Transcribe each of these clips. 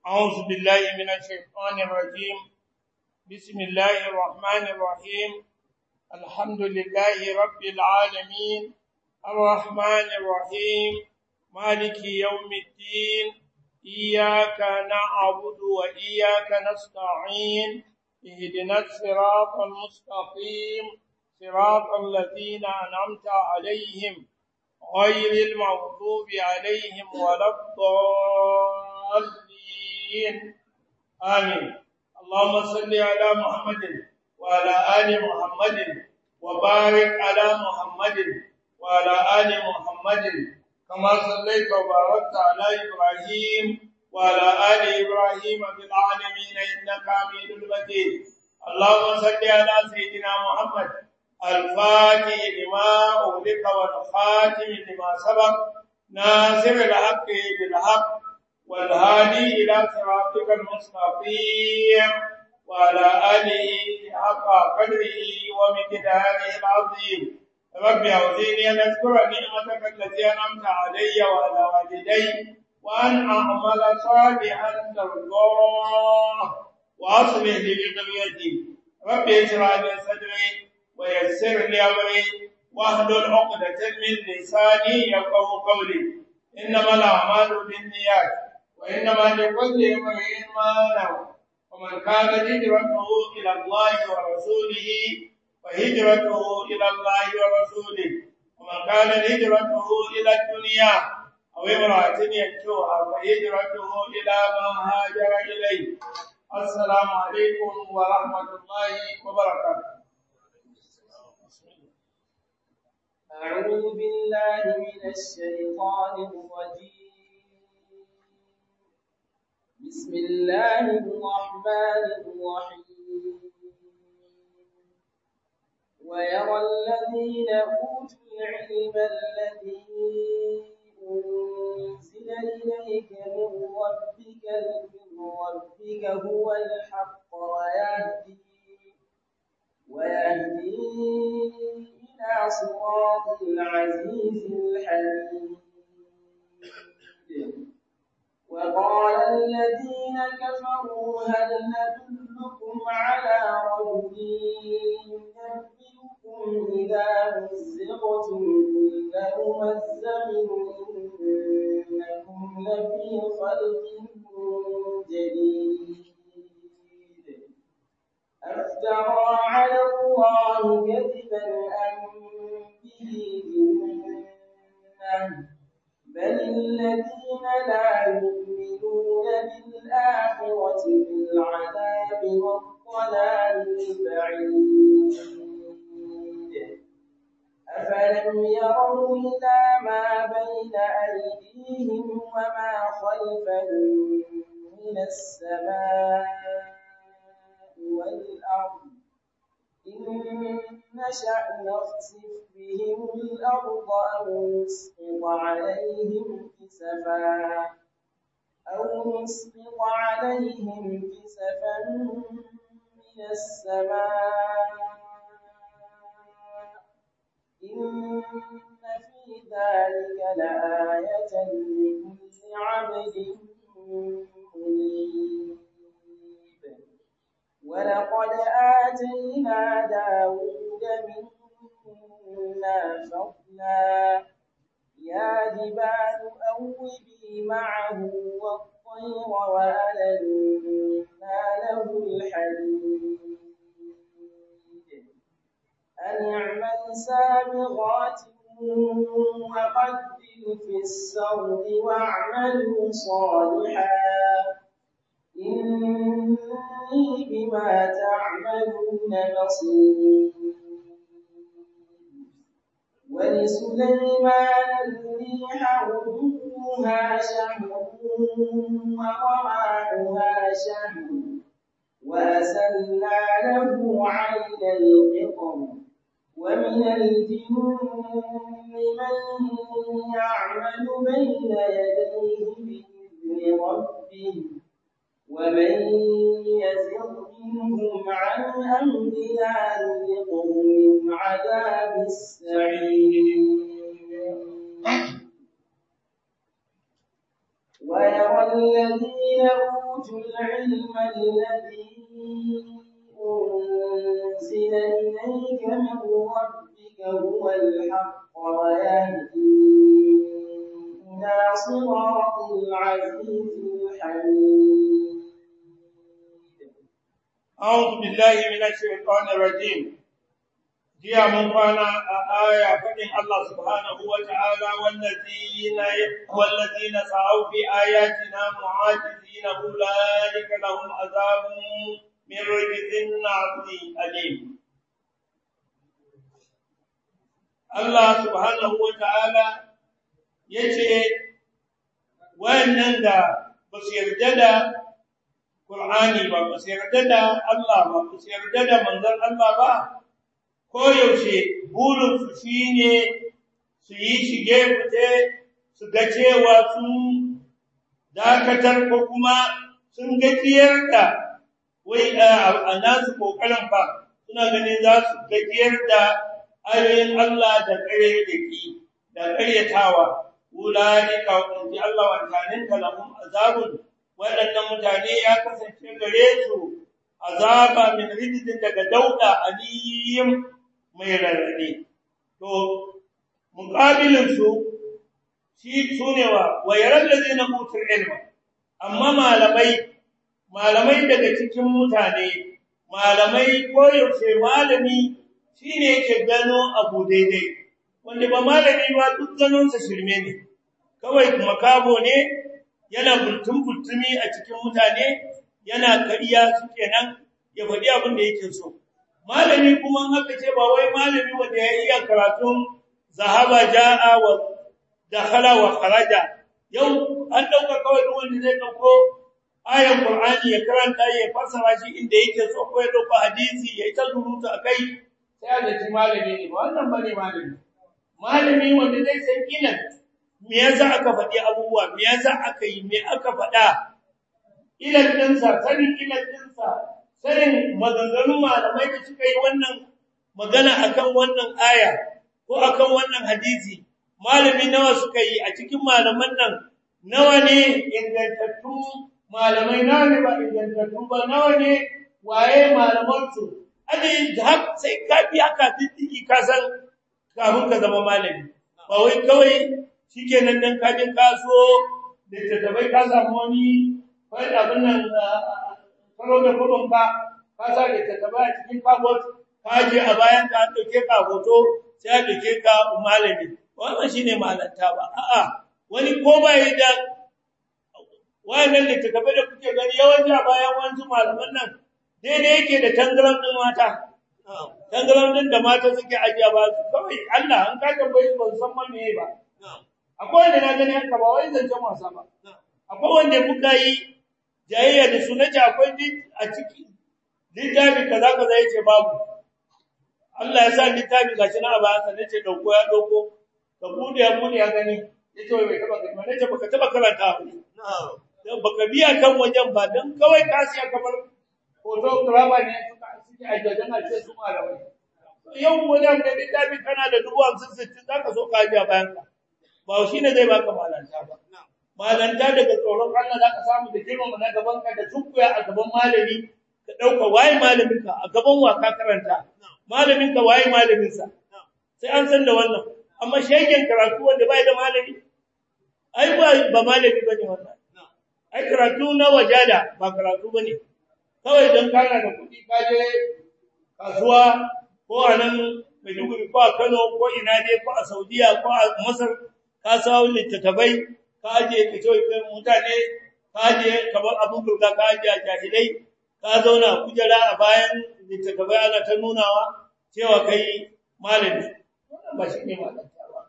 أعوذ بالله من الشيطان الرجيم بسم الله الرحمن الرحيم الحمد لله رب العالمين الرحمن الرحيم مالك يوم الدين إياك نعبد وإياك نستعين اهدنا الصراط المستقيم صراط الذين أنعمت عليهم غير المغضوب عليهم ولا الضالين آمين اللهم صل على محمد وعلى آل محمد وبارك على محمد وعلى آل محمد كما صليت وباركت على إبراهيم وعلى آل إبراهيم في العالمين إنك حميد مجيد اللهم صل على سيدنا محمد الفاتح لما أغلق والخاتم لما سبق ناصر الحق بالحق والهادي إلى صراطك المستقيم وعلى آله حق قدره ومقداره العظيم رب أوزيني أن أذكر نعمتك التي أنعمت علي وعلى والدي وأن أعمل صالحا ترضاه وأصلح لي بذريتي رب اشرح لي صدري ويسر لي أمري واحلل عقدة من لساني يفقه قولي إنما الأعمال بالنيات وإنما لكل امرئ ما نوى ومن كانت هجرته إلى الله ورسوله فهجرته إلى الله ورسوله ومن كانت هجرته إلى الدنيا أو امرأة ينكوها فهجرته إلى ما هاجر إليه السلام عليكم ورحمة الله وبركاته أعوذ بالله من الشيطان الرجيم بسم الله الرحمن الرحيم ويرى الذين أوتوا العلم الذي أنزل إليك من ربك من ربك هو الحق ويهدي ويهدي إلى صراط العزيز الحميد وقال الذين كفروا هل ندلكم على رجل ينبئكم إذا مزقتم كل ممزق إنكم لفي خلق جديد أفترى على الله كذبا أم به جنة بل الذين لا يؤمنون بالآخرة بالعذاب والضلال البعيد أفلم يروا إلى ما بين أيديهم وما خلفهم من السماء والأرض إن نشأ نخسف بهم الأرض أو نسقط عليهم كسفا أو نسقط عليهم كسفا من السماء إن في ذلك لآية لكل عبد منيب ولقد آتينا داود منا فضلا يا جبال أوبي معه والطير وألنا له الحديد أن اعمل سابغات وقدر في السرد واعملوا صالحا إني بما تعملون بصير ولسليمان الريح غدوها شهر ورواحها شهر وأسلنا له عين القطر ومن الجن من يعمل بين يديه بإذن ربه ومن يزغ منهم عن أمرنا نذقه من عذاب السعير ويرى الذين أوتوا العلم الذي أنزل إليك من ربك هو الحق ويهدي إلى صراط العزيز الحميد أعوذ بالله من الشيطان الرجيم jiya mun kwana a aya faɗin Allah subhanahu wa ta'ala wallazina wallazina sa'u fi ayatina mu'ajizina ulaika lahum azabun min rijzin alim Allah subhanahu wa ta'ala yace wayannan da ba su yarda da Qur'ani ba ba su yarda da Allah ba ba su yarda da manzon Allah ba koyaushe burinsu shi ne su yi shige fice su ga cewa sun dakatar ko kuma sun gajiyar da wai a nasu ƙoƙarin fa suna ganin za su gajiyar da ayoyin Allah da ƙare da ki da ƙaryatawa wulanika wadanci Allah wancanin kalamun azabun waɗannan mutane ya kasance gare su azaba min rijidin daga dauda aliyim mai rarrabe to muqabilin su shi sunewa wa yaral ladina utul ilma amma malamai malamai daga cikin mutane malamai koyaushe malami shine yake gano abu daidai wanda ba malami ba duk ganonsa shirme ne kawai makabo ne yana bultun bultumi a cikin mutane yana kariya suke nan ya faɗi abin da yake so malami kuma haka ce ba wai malami wanda ya iya karatun zahaba jaa wa dakhala wa kharaja yau an dauka kawai duk wanda zai dauko ayan qur'ani ya karanta ya fassara shi inda yake so ko ya dauko hadisi ya ta surutu akai sai da ji malami ne wannan bane malami malami wanda zai san ilan me yasa aka faɗi abubuwa me yasa aka yi me aka faɗa ilan dinsa sanin ilan dinsa sanin maganganun malamai da suka yi wannan magana akan wannan aya ko akan wannan hadisi malami nawa suka yi a cikin malaman nan nawa ne ingantattun malamai nawa ne ba ingantattun ba nawa ne waye malaman su ade har sai ka bi aka diddiki ka san kafin ka zama malami ba wai kawai shikenan dan ka je kaso da tattabai ka samu wani wani abin nan karo da kudin ka ka sa da tattaba a cikin kabot ka je a bayan ka an dauke ka hoto sai a dauke ka malami wannan shine malanta ba a'a wani ko ba yi da wayannan littattafai da kuke gani yawanci a bayan wanzu malaman nan daidai yake da tangaran din mata tangaran din da mata suke ajiya ba su kawai Allah an ka tambaye su ban san ma me ba akwai wanda na gani haka ba wai zancen wasa ba akwai wanda muka yi jayayya da su nace akwai a ciki littafi kaza kaza yace babu Allah ya sa littafi gashi na ba sa nace dauko ya dauko ka bude ya bude ya gani yace wai bai taba gani nace baka taba karanta ba dan baka biya kan wajen ba dan kawai ka siya kamar photographer ne suka suke ajajan a ce su malamai yau wajen da littafi kana da dubu hamsin sittin zaka so ka ajiya bayan ka ba shi ne zai baka malanta ba malanta daga tsoron Allah zaka samu da girmama na gaban ka da tunkuya a gaban malami ka dauka waye malamin ka a gaban wa ka karanta malamin ka waye malamin sa sai an san da wannan amma shegen karatu wanda bai da malami ai ba ba malami bane wannan ai karatu na wajada ba karatu bane kawai dan kana da kuɗi ka je kasuwa ko a nan Maiduguri ko a Kano ko ina ne ko a Saudiya ko a Masar ka sawo littattafai ka je ka ce mutane ka je kamar abin burga ka je jahilai ka zauna kujera a bayan littattafai ana ta nunawa cewa kai malami wannan ba shi ne malanta ba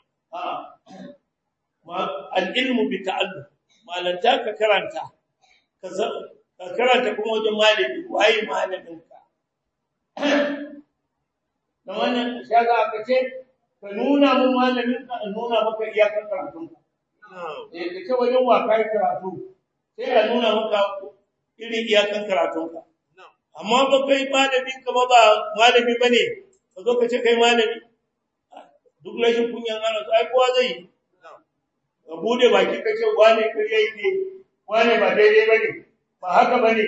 a al-ilmu bi ta'allum malanta ka karanta ka karanta kuma wajen malami waye malamin ka da wannan shaga aka ce ka nuna mun malamin ka in nuna maka iyakar karatun ka eh ka ce wajen wa kai karatu sai a nuna maka irin iyakar karatun ka amma ba kai malamin ka ba malami bane ka zo ka ce kai malami duk rashin kunyan ana ai kowa zai yi ka bude baki ka ce wane kariya yake wane ba daidai bane ba haka bane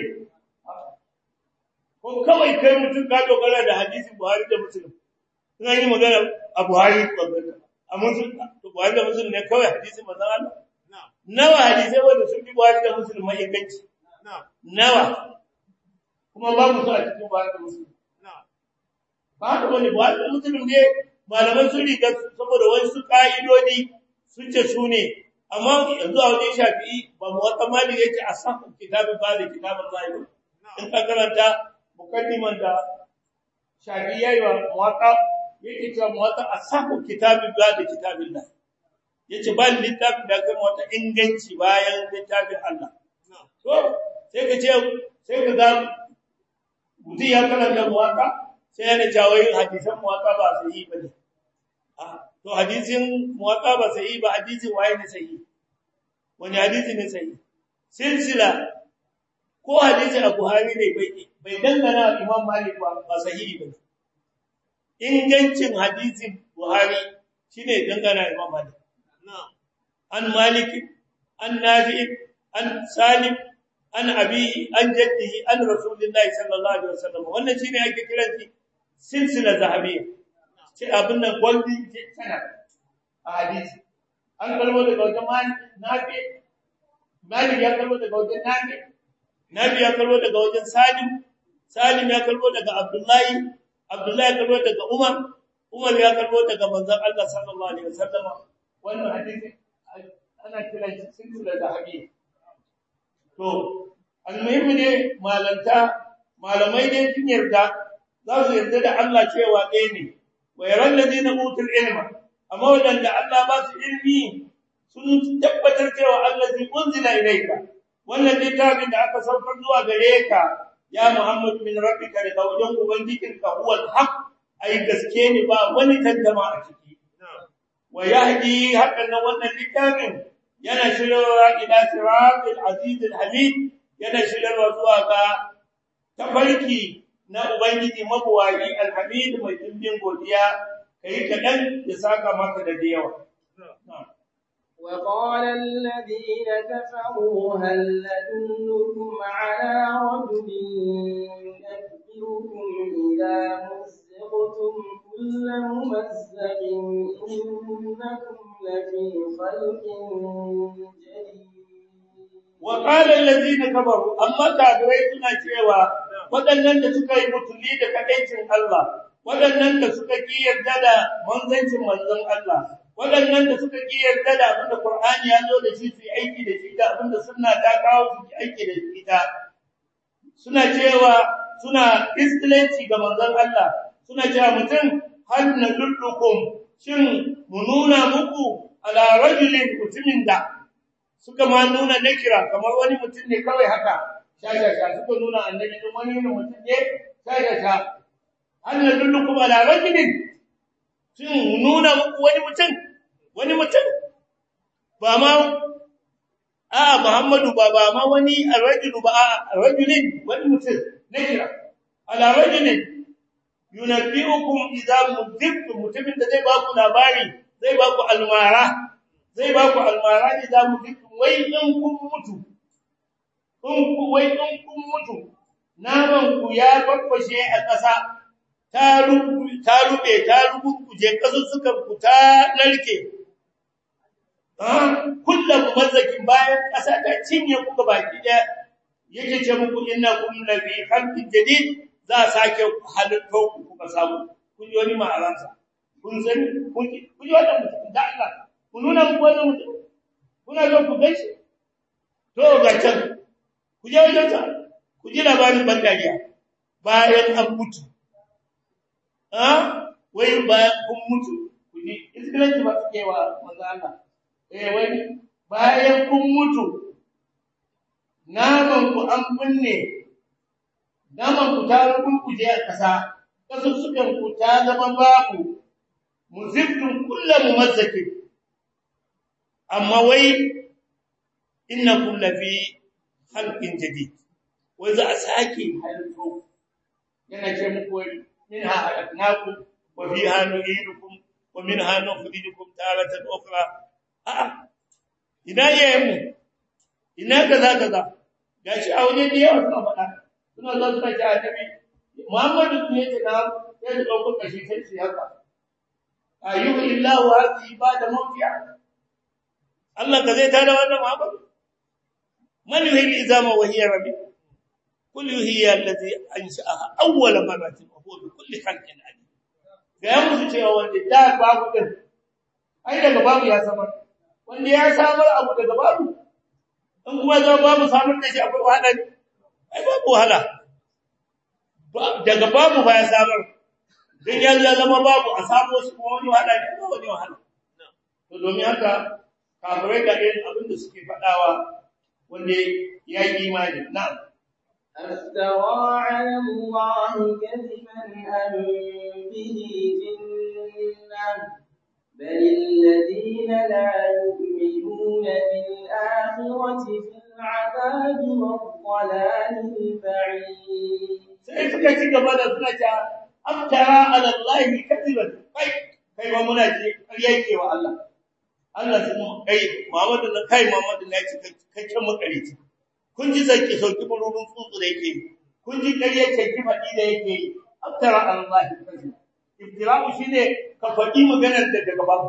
ko kawai kai mutum ka dogara da hadisi Buhari da Muslim ina yi magana a Buhari a Muslim to Buhari da Muslim ne kawai hadisi manzon Allah nawa hadisai wanda sun bi Buhari da Muslim mai inganci nawa kuma babu su a cikin Buhari da Muslim ba haka bane Buhari da Muslim ne malaman sun riga saboda wasu ka'idodi sun ce su ne amma yanzu a wajen shafi'i ba mu wata mali yake a sahun kitabin ba da kitabin zahiri in ka karanta mukaddiman da shafi'i yayi wa muwatta yake cewa muwatta a sahun kitabin ba da kitabin Allah yace ba littafin da kai muwatta inganci bayan littafin Allah to sai ka ce sai ka ga mutum ya karanta muwatta sai yana jawo yin hadisan muwatta ba sai yi bane to hadisin muwatta ba sai ba hadisin waye ne sai wani hadisi ne sai silsila ko hadisi a Buhari ne bai bai dangana Imam Malik ba ba sahihi ba ingancin hadisin Buhari shine dangana Imam Malik an Malik an Nafi an Salim an Abi an jaddihi an Rasulullahi sallallahu alaihi wasallam wannan shine ake kiran shi silsila zahabiyya ce abin nan golden channel a hadisi an kalmo daga wajen malik nafi malik ya kalmo daga wajen nafi nafi ya kalmo daga wajen salim salim ya kalmo daga abdullahi abdullahi ya kalmo daga umar umar ya kalmo daga manzon Allah sallallahu alaihi wasallam wannan hadisi ana kiran shi silsila zahabiyya to almuhimmi ne malanta malamai ne sun yarda za su yarda da Allah cewa ɗaya ne wa yaran ladina utul ilma amma wadanda Allah ba su ilmi sun tabbatar cewa allazi unzila ilayka wannan littafin da aka saukar zuwa gare ka ya Muhammad min rabbika da wajen ubangijinka huwal haq ai gaske ne ba wani tantama a ciki wa yahdi hakan wannan littafin yana shirarwa ila siratil aziz al hamid yana shirarwa zuwa ga tafarki na Ubangiji mabuwayi alhamid mai dimbin godiya kai kadan ya saka maka da yawa وقال الذين كفروا هل ندلكم على رجل ينبئكم إذا مزقتم كل ممزق إنكم لفي خلق جديد وقال الذين كفروا أما كافرين suna cewa waɗannan da suka yi mutuli da kadaicin Allah waɗannan da suka ki yarda da manzancin manzon Allah waɗannan da suka ki yarda da abin da Qur'ani ya zo da shi su aiki da shi da abin da sunna ta kawo su aiki da shi ta suna cewa suna istilanci ga manzon Allah suna cewa mutum hal nadullukum shin mu nuna muku ala rajulin mutumin da suka ma nuna nakira kamar wani mutum ne kawai haka shashasha suka nuna annabi din wani mutum ne shashasha hal nadullukum ala rajulin shin nuna muku wani mutum wani mutum ba ma a Muhammadu ba ba ma wani arrajulu ba a rajulin wani mutum nakira ala rajulin yunabbiukum idza mudibtum mutumin da zai ba ku labari zai ba ku almara zai ba ku almara idza mudibtum wai in kun mutu in ku wai in kun mutu naman ku ya babbashe a ƙasa ta rubu ta rube ta rubuje kasussukan ku ta narke kullum mazzakin bayan ƙasa ta cinye ku baki ɗaya yake ce muku innakum lafi khalqin jadid za a sake halittar ku kuka samu kun yi wani ma'aransa kun sani kun yi wannan mutum da Allah ku nuna muku wannan mutum kuna zo ku gaishe to ga can ku je wajen sa ku ji labarin bandariya bayan an mutu ah wai bayan kun mutu ku ji iskilanci ba su kewa manzo Allah eh wai bayan kun mutu naman ku an binne naman ku ta rubuce a ƙasa kasussukan ku ta zama babu muzibtum kullu mumazzakin amma wai innakum lafi khalqin jadid wai za a sake halitto yana ce muku wai minha halaknakum wa fiha nu'idukum wa minha nukhrijukum taratan ukhra a'a ina yayin mu ina kaza kaza gashi a waje da yawa suna faɗa suna zo suna ce annabi Muhammadu ne ce na ya da ɗaukar kashi sai su haka ayyuhu illahu hadhihi ba'da mawti'a Allah ka zai tada wannan Muhammadu man yuhyi izama wa hiya rabi kul yuhyi allazi ansha'aha awwala marratin wa huwa bi kulli khalqin alim ga yan musu cewa wanda da babu din ai daga babu ya samar wanda ya samar abu daga babu in kuma zo babu samar da shi akwai wahala ne ai babu wahala daga babu ba ya samar dan ya ya zama babu a samu shi kuma wani wahala ne ba wani wahala to domin haka kafirai da irin abin da suke faɗawa wanda ya yi imani na'am أفترى على الله كذبا أم به جنة بل الذين لا يؤمنون بالآخرة في العذاب والضلال البعيد sai suka ci gaba da suna ta aftara ala Allah kadiban kai kai ba muna ji ƙarya yake wa Allah Allah sun kai Muhammadu na kai Muhammadu na ci kai kan makarici kun ji zaki sauki bururun tsutsu da yake kun ji ƙarya ce ki faɗi da yake aftara ala Allah kadiban ibtira'u shine ka faɗi maganar da daga babu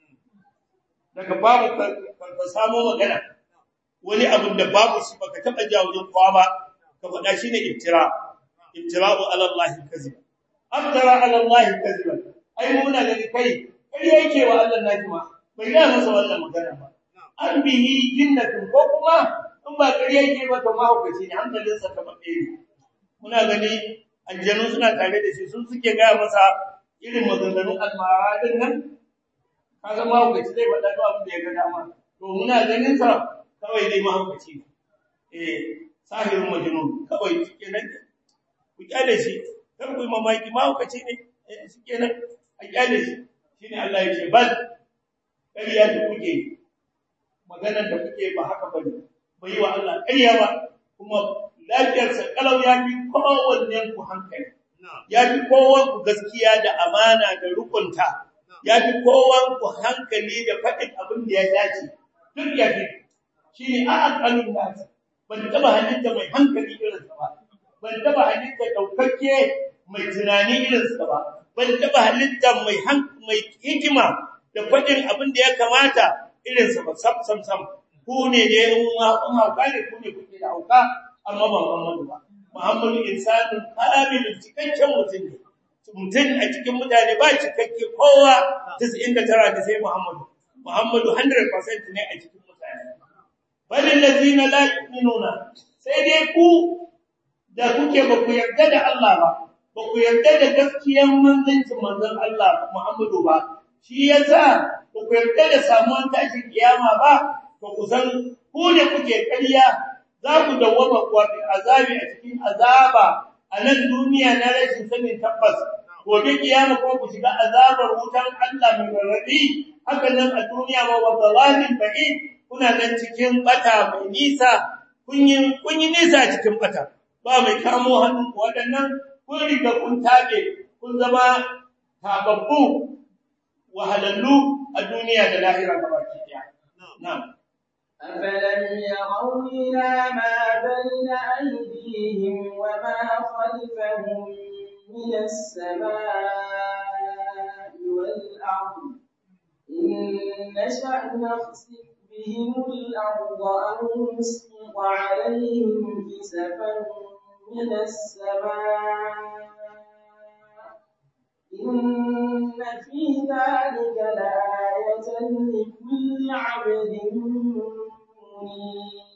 daga babu ka samu magana wani abin da babu shi baka taɓa jawo wajen kowa ba ka faɗa shine ibtira' ibtira'u ala Allah kaziba aftara ala Allah kaziba ai muna gani kai kai yake wa Allah najima bai ga masa wannan magana ba an bihi jinnatun ko kuma in ba kai yake ba to mahaukaci ne hankalin sa kamar ɗaya muna gani aljanu suna tare da shi sun suke ga masa irin maganganun almara din nan kaga mahaukaci zai faɗa duk abin da ya ga dama to muna ganin sa kawai dai mahaukaci eh sahirin majnun kawai kenan ku kyale shi kar ku yi mamaki mahaukaci ne shi kenan a kyale shi shine Allah ya ce bal ƙarya da kuke maganar da kuke ba haka bane bai yi wa Allah ƙarya ba kuma lafiyarsa kalau ya fi kowanne ku hankali ya fi kowan ku gaskiya da amana da rukunta ya fi kowan ku hankali da faɗin abin da ya dace duk ya fi shine a aqalun nas ban taba halitta mai hankali irinsa ba ban taba halitta daukakke mai tunani irinsa ba ban taba halitta mai mai hikima da fadin abin da ya kamata irinsa ba sam sam sam ku ne da in hauka ne ku ne kuke da hauka amma ba Muhammadu ba Muhammadu insanun kamilun cikakken mutum ne mutum a cikin mutane ba cikakke kowa 99 da sai Muhammadu Muhammadu 100% ne a cikin mutane bal allazina la yu'minuna sai dai ku da kuke ba ku yarda da Allah ba ba ku yarda da gaskiyar manzancin manzon Allah Muhammadu ba shi yasa ba ku yarda da samuwan tashin kiyama ba ba ku san ku ne kuke ƙarya za ku dawwama kuwa fi azabi a cikin azaba a nan duniya na rashin sanin tabbas gobe kiyama kuma ku shiga azabar wutan Allah mai rarrabi haka nan a duniya ma wa zalalin ba'id kuna nan cikin bata mai nisa kun yi kun yi nisa cikin bata ba mai kamo hannun ku waɗannan kun riga kun tabe kun zama tababbu wahalallu a duniya da lahira gabaki daya na'am أفلم يروا إلى ما بين أيديهم وما خلفهم من السماء والأرض إن نشأ نخسف بهم الأرض أو نسقط عليهم كسفا من السماء إن في ذلك لآية لكل عبد منيب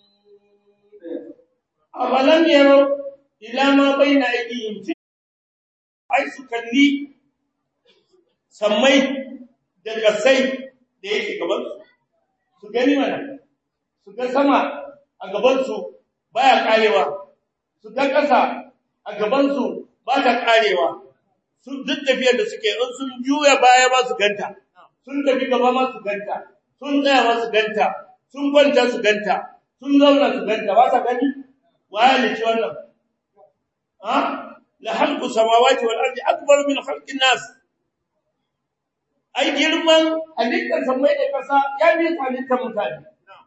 أولم يروا إلى ما بين أيديهم ai su kalli sammai da kasai da yake gabansu su gani mana su ga sama a gabansu baya karewa su ga ƙasa a gabansu ba ta karewa su duk tafiyar da suke in sun juya baya ba su ganta sun tafi gaba ma su ganta sun tsaya ma su ganta sun kwanta su ganta sun zauna su ganta ba sa gani waye ne ci wannan ha la halqu samawati wal ardi akbar min khalqin nas ai girman halittar samai da kasa ya bi halittar mutane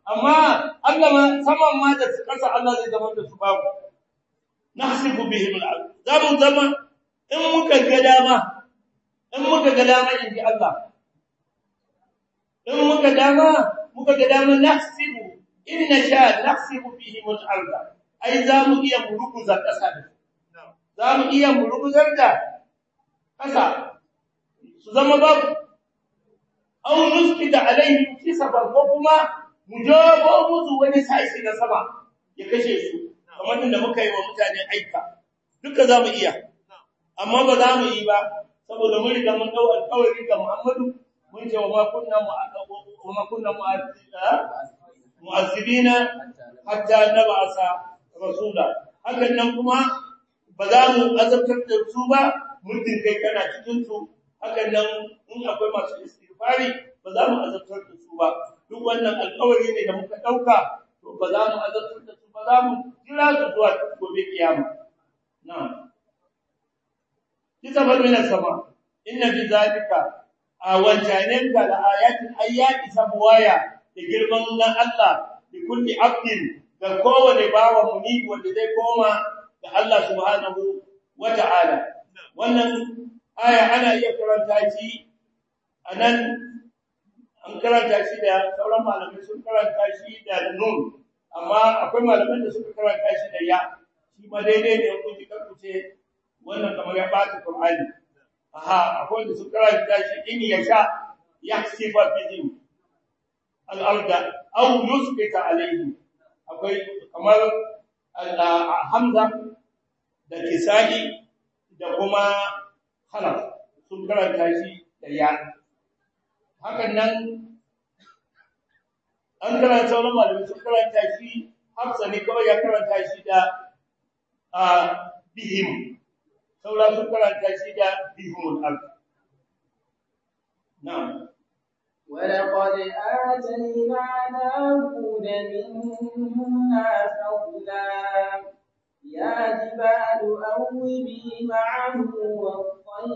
amma Allah ma saman ma da kasa Allah zai zama da su babu nahsibu bihim al za mu zama in muka ga dama in muka ga dama in ji Allah in muka dama muka ga dama nahsibu in nasha nahsibu bihim al ai za mu iya muruguza kasa da za mu iya muruguzar da kasa su zama babu aw nuskita alaihim kisaban ko kuma mu jabo musu wani sashi na sama ya kashe su kamar da muka yi wa mutane aika duka za mu iya amma ba za mu yi ba saboda mun riga mun dau alƙawari ga Muhammadu mun ce wa ma kunna wa ma kunna mu'azzibina hatta nab'asa rasula hakan nan kuma ba za mu azabtar da su ba muddin kai kana cikin su hakan nan in akwai masu istighfari ba za mu azabtar da su ba duk wannan alƙawari ne da muka ɗauka to ba za mu azabtar da su ba za mu jira su zuwa gobe kiyama na'am kitabar min sama inna fi zalika a wancanen da ayatin ayyati sabwaya da girman na Allah da kulli abdin ga kowane bawa muni wanda zai koma ga Allah subhanahu wata'ala wannan aya ana iya karanta shi anan an karanta shi da sauran malamai sun karanta shi da nun amma akwai malaman da suka karanta shi da ya shi ma daidai ne kun ji karkuce wannan kamar ya bata Qur'ani aha akwai da suka karanta shi in ya sha yaksifa bihim al-arda aw yusbita alayhi akwai kamar Hamza da Kisa'i da kuma Khalaf sun karanta shi da ya hakan nan an karanta wani malami sun karanta shi hafsa ne kawai ya karanta shi da a bihim saura sun karanta shi da bihimul ard na'am ولقد آتينا داود منا فضلا يا جبال أوبي معه والطير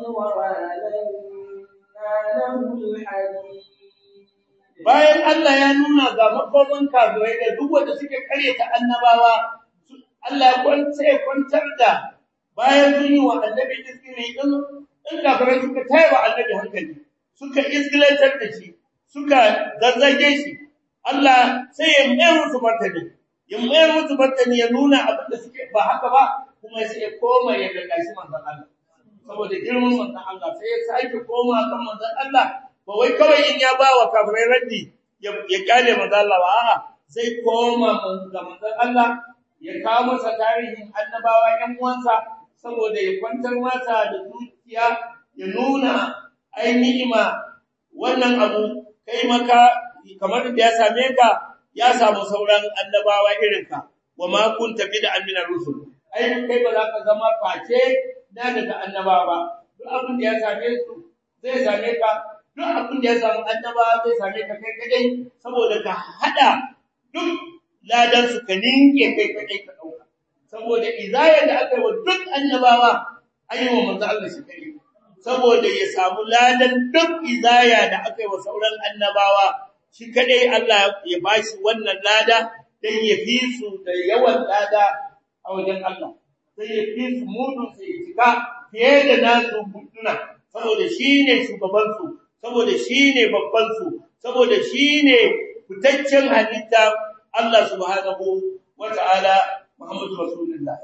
وألنا له الحديد bayan Allah ya nuna ga makoman kafirai da duk wanda suke karyata annabawa Allah ya kwanta ya kwantar da bayan sun yi wa annabi iskili din in kafirai suka tayar annabi hankali suka iskilantar da shi suka zazzage shi Allah sai ya mayar musu martani ya mayar musu martani ya nuna abin da suke ba haka ba kuma sai ya koma ya gallashi manzon Allah saboda girman manzon Allah sai ya sake koma kan manzon Allah ba wai kawai in ya ba wa kafirai raddi ya kyale manzon Allah ba a'a sai koma ga manzon Allah ya kawo masa tarihin annabawa ƴan uwansa saboda ya kwantar masa da zuciya ya nuna ai ni'ima wannan abu kai maka kamar da ya same ka ya samu sauran annabawa irinka wa ma kunta bid'an min ar-rusul ai kai ba za ka zama face na daga annabawa ba duk abin da ya same su zai same ka duk abin da ya samu annabawa zai same ka kai kadai saboda ka hada duk ladan su ka ninke kai kadai ka dauka saboda izayar da aka yi wa duk annabawa an yi wa manzo Allah shi kai saboda ya samu ladan duk izaya da aka yi wa sauran annabawa shi kadai Allah ya bashi wannan lada dan ya fi su da yawan lada a wajen Allah sai ya fi su mudun sai ya cika fiye da nasu mutuna saboda shine shugaban su saboda shine babban su saboda shine fitaccen halitta Allah subhanahu wata'ala Muhammadu Rasulullah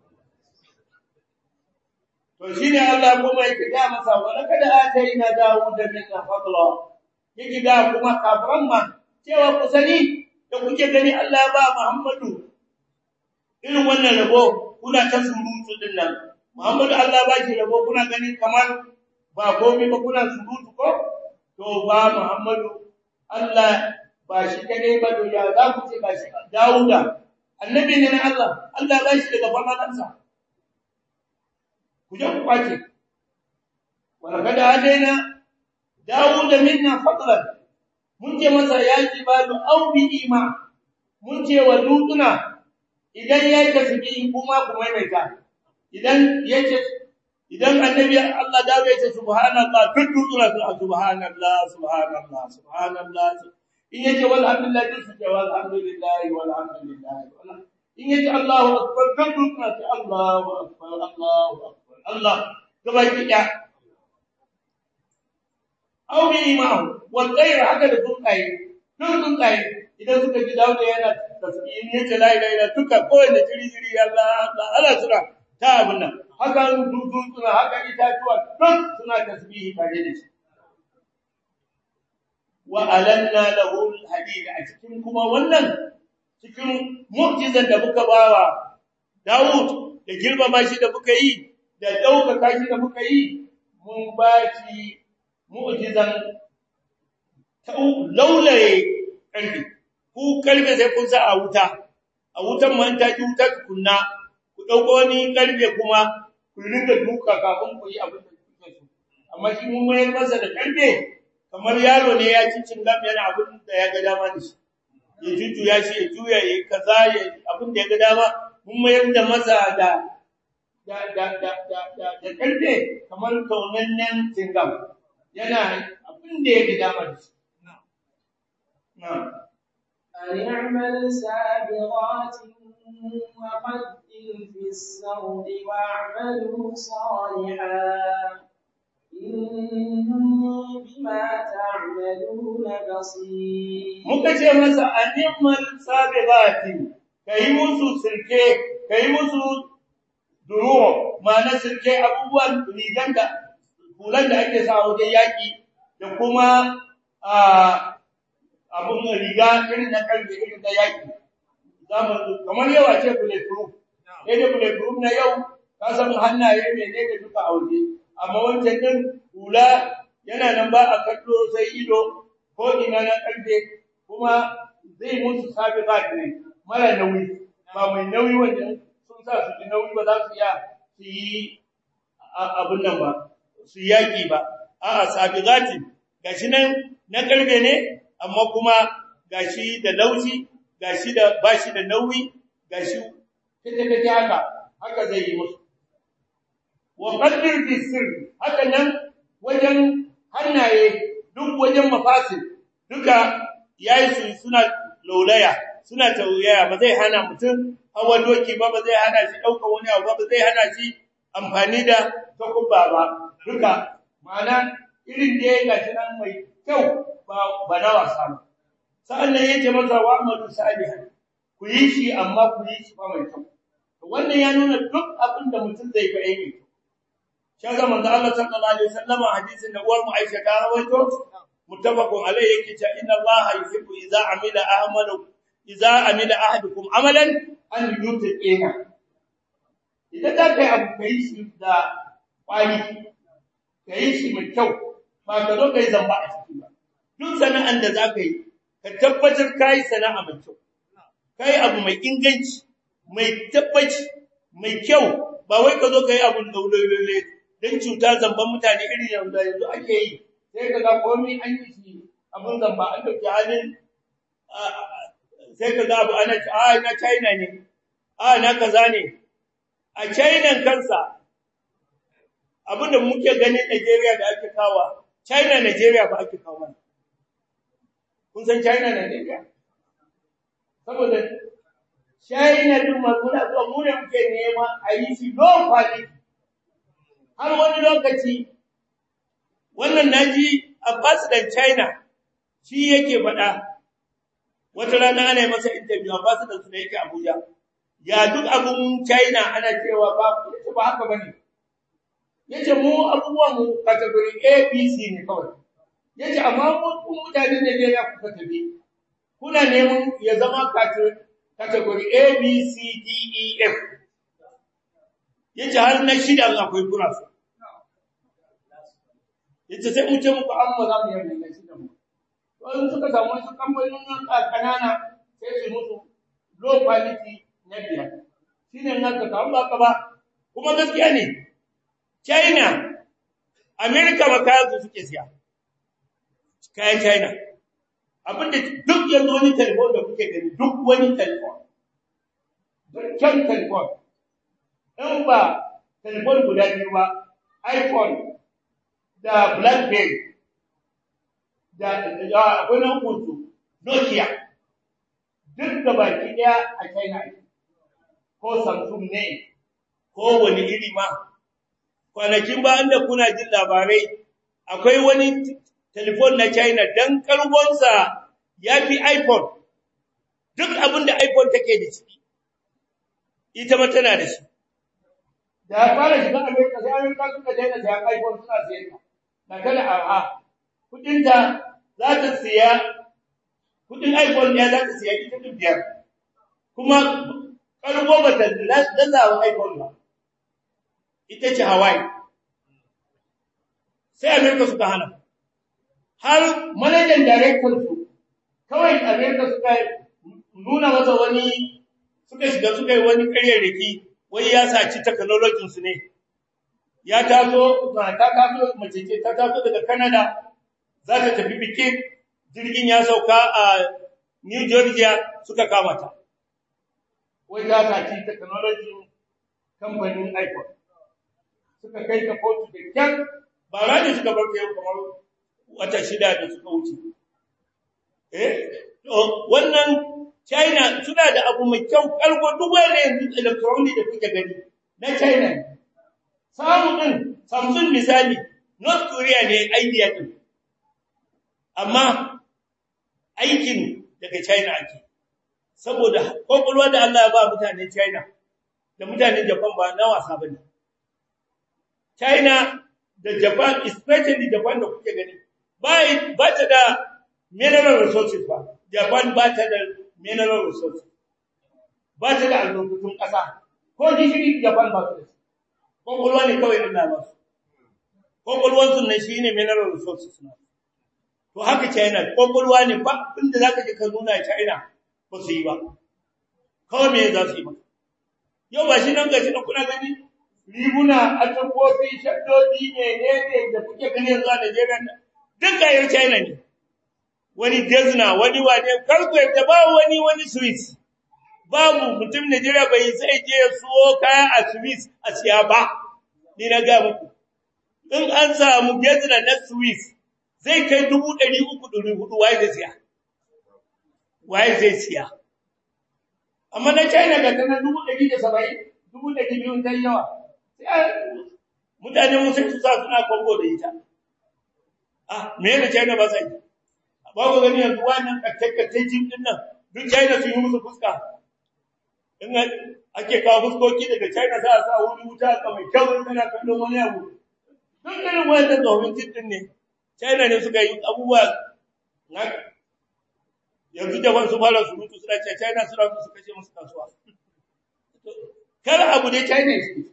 to shine Allah kuma yake ga masa wala kada ataina Dawud minna fadla yake ga kuma kafiran ma cewa ku sani da kuke gani Allah ba Muhammadu irin wannan rabo kuna ta surutu din nan Muhammadu Allah ba shi rabo kuna gani kamar ba komai ba kuna surutu ko to ba Muhammadu Allah ba shi kadai ba to ya za ku ce ba shi Dawuda annabi ne na Allah Allah ba shi daga fadalansa ku je ku kwace wala kada adaina Dawuda minna fadlan mun ce masa ya jibalu au bi ima mun ce wa dutuna idan ya tasbihi kuma ku maimaita idan yace idan annabi Allah da ya ce subhanallah duk dutuna su subhanallah subhanallah subhanallah in yace walhamdulillah duk su ce walhamdulillah walhamdulillah in yace Allahu akbar kan duk na ce Allahu akbar Allahu akbar Allah gaba ki ya aw bi ma'ahu wal ghayr haka da tsuntsaye duk tsuntsaye idan suka ji dawo yana tasbihin yace la ilaha illa tuka kowanne jiri jiri Allah Allah Allah suna ta abun nan haka dudu suna haka itatuwa duk suna tasbihi tare da shi wa alanna lahu alhadid a cikin kuma wannan cikin mu'jizan da muka bawa Dawud da girmama shi da muka yi da daukaka shi da muka yi mun ba shi mu'jizan ta laulaye karfi ku karfe sai kun sa a wuta a wutan man ta ji wuta kunna ku dauko wani karfe kuma ku rinka duka kafin ku yi abin da kuke so amma shi mun mayar masa da karfe kamar yaro ne ya ci cingam yana abin da ya ga dama da shi ya jujjuya shi ya juya ya kaza ya abin da ya ga dama mun mayar da masa da da da da da da, da karfe kamar kaunannen cingam yana abin da ya ga dama da shi na'am أن اعمل سابغات وقدر في السرد واعملوا صالحا إني بما تعملون بصير muka ce masa animal sabibati kai musu sirke kai musu duro ma'ana sirke abubuwan rigan da hulan da ake sa wajen yaki da kuma a abun riga irin na kalbi irin na yaki zamu kamar yawa ce bulletproof sai da bulletproof na yau ka san hannaye ne ne da duka auje amma wancan din hula yana nan ba a kallo sai ido ko ina na kalbe kuma zai musu sabiqat ne mara nauyi ba mai nauyi wanda sun sa su ji nauyi ba za su iya su yi abun nan ba su yaki ba a'a sabiqati gashi nan na kalbe ne amma kuma gashi da laushi gashi da bashi da nauyi gashi kace kace haka haka zai yi musu wa qaddir fi sirr haka nan wajen hannaye duk wajen mafasil duka yayi su suna laulaya suna tauyaya ba zai hana mutum hawa doki ba ba zai hana shi dauka wani abu ba ba zai hana shi amfani da takubba ba duka ma'ana irin da ya gashi nan mai kyau ba ba na wasa ba sa'annan yace masa wa amalu salihan ku yi shi amma ku yi shi ba mai kyau wannan ya nuna duk abin da mutum zai ga aiki shi ga manzo Allah sallallahu alaihi wasallam hadisin da uwar mu Aisha ta rawaito muttafaqun alayhi yake cewa inna Allah yuhibbu idza amila ahmalu idza amila ahadukum amalan an yutiqina idan da kai abu kai shi da kwani kai shi mai kyau ba ka zo kai zamba a ciki ba duk sana'an da za ka yi ka tabbatar kai sana'a mai kyau kai abu mai inganci mai tabbaci mai kyau ba wai ka zo ka yi abun daulolole don cuta zamban mutane irin yanzu yanzu ake yi sai ka ga komai an yi shi abun zamba an dauki halin sai ka ga abu ana a na China ne a na kaza ne a China kansa abin da muke gani Nigeria da ake kawa China Nigeria ba ake kawo mana kun san China Nigeria saboda China din maguna zuwa mu ne muke nema a yi shi low quality har wani lokaci wannan naji ambassador China shi yake faɗa wata rana ana yi masa interview ambassador su da yake Abuja ya duk abun China ana cewa ba yace ba haka bane yace mu abubuwan mu category A B C ne kawai yace amma mu mutane ne ne ya kuka tabi kuna neman ya zama category A B C D E F yace har na shida akwai kuna su yace sai mu ce muku amma za mu yi na shida mu to in suka samu wasu kamfanonin kanana sai su musu low quality na biyar shine nan ka kawo ba ka ba kuma gaskiya ne China America ba kayan su suke siya kayan China abinda duk yanzu wani telefon da kuke gani duk wani telefon dukkan telefon in ba telefon guda biyu ba iPhone da BlackBerry da akwai nan kuntu Nokia duk da baki daya a China ko Samsung ne ko wani iri ma kwanakin ba inda kuna jin labarai akwai wani telefon na China dan kargonsa ya fi iPhone duk abin da iPhone take da shi ita ma tana da shi da ya fara shiga Amerika sai Amerika suka daina sayan iPhone suna sayan ta na kada arha kudinta za ta siya kudin iPhone ɗaya za ta siya ita duk biyar kuma karbo ba ta dazawa iPhone ba ita ce Hawaii sai Amerika suka hana har manajan director su kawai Amerika suka nuna masa wani suka shiga suka yi wani ƙaryarraki wai ya saci technology su ne ya taso ta taso mace ce ta taso daga Canada za ta tafi bikin jirgin ya sauka a New Georgia suka kama ta wai ta saci technology kamfanin iPhone suka kai ta kotu da kyar ba rani suka bar yau kamar wata shida da suka wuce eh wannan China suna da abu mai kyau karko duk wanda yanzu electronic da kuke gani na China samu din Samsung misali North Korea ne idea din amma aikin daga China ake saboda kokolwa da Allah ya ba mutanen China da mutanen Japan ba na wasa bane China da Japan especially Japan da kuke gani ba ba ta da mineral resources ba Japan ba ta da mineral resources ba ta da albarkatun ƙasa ko gishiri Japan ba su da shi kokolwa ne kawai na ba su kokolwan su ne shine mineral resources na to haka China kokolwa ne ba inda zaka je ka nuna China ba su yi ba kawai me za su yi ba yau ba shi nan gashi nan kuna gani riguna atamfofi shaddodi ne ne ne da kuke gani yanzu a Najeriya duk kayan China ne wani Desna wani wane karku da ba wani wani Swiss babu mutum Najeriya bai sai je suwo kaya a Swiss a siya ba ni na ga muku in an samu Desna na Swiss zai kai 300 400 wai zai siya wai zai siya amma na China ga tana 170 200 dai yawa mutane mun sai su sa suna kongo da ita ah me ne China ba sai ba ku gani yanzu wannan kakkakkai jin din nan duk China sun yi musu fuska in ake kawo fuskoki daga China za a sa wuri wuta ka mai kyau kana kallon wani abu duk irin wannan tsohon jin din ne China ne suka yi abubuwa na yanzu jaban su fara surutu suna ce China suna su kashe musu kasuwa kar abu ne China ne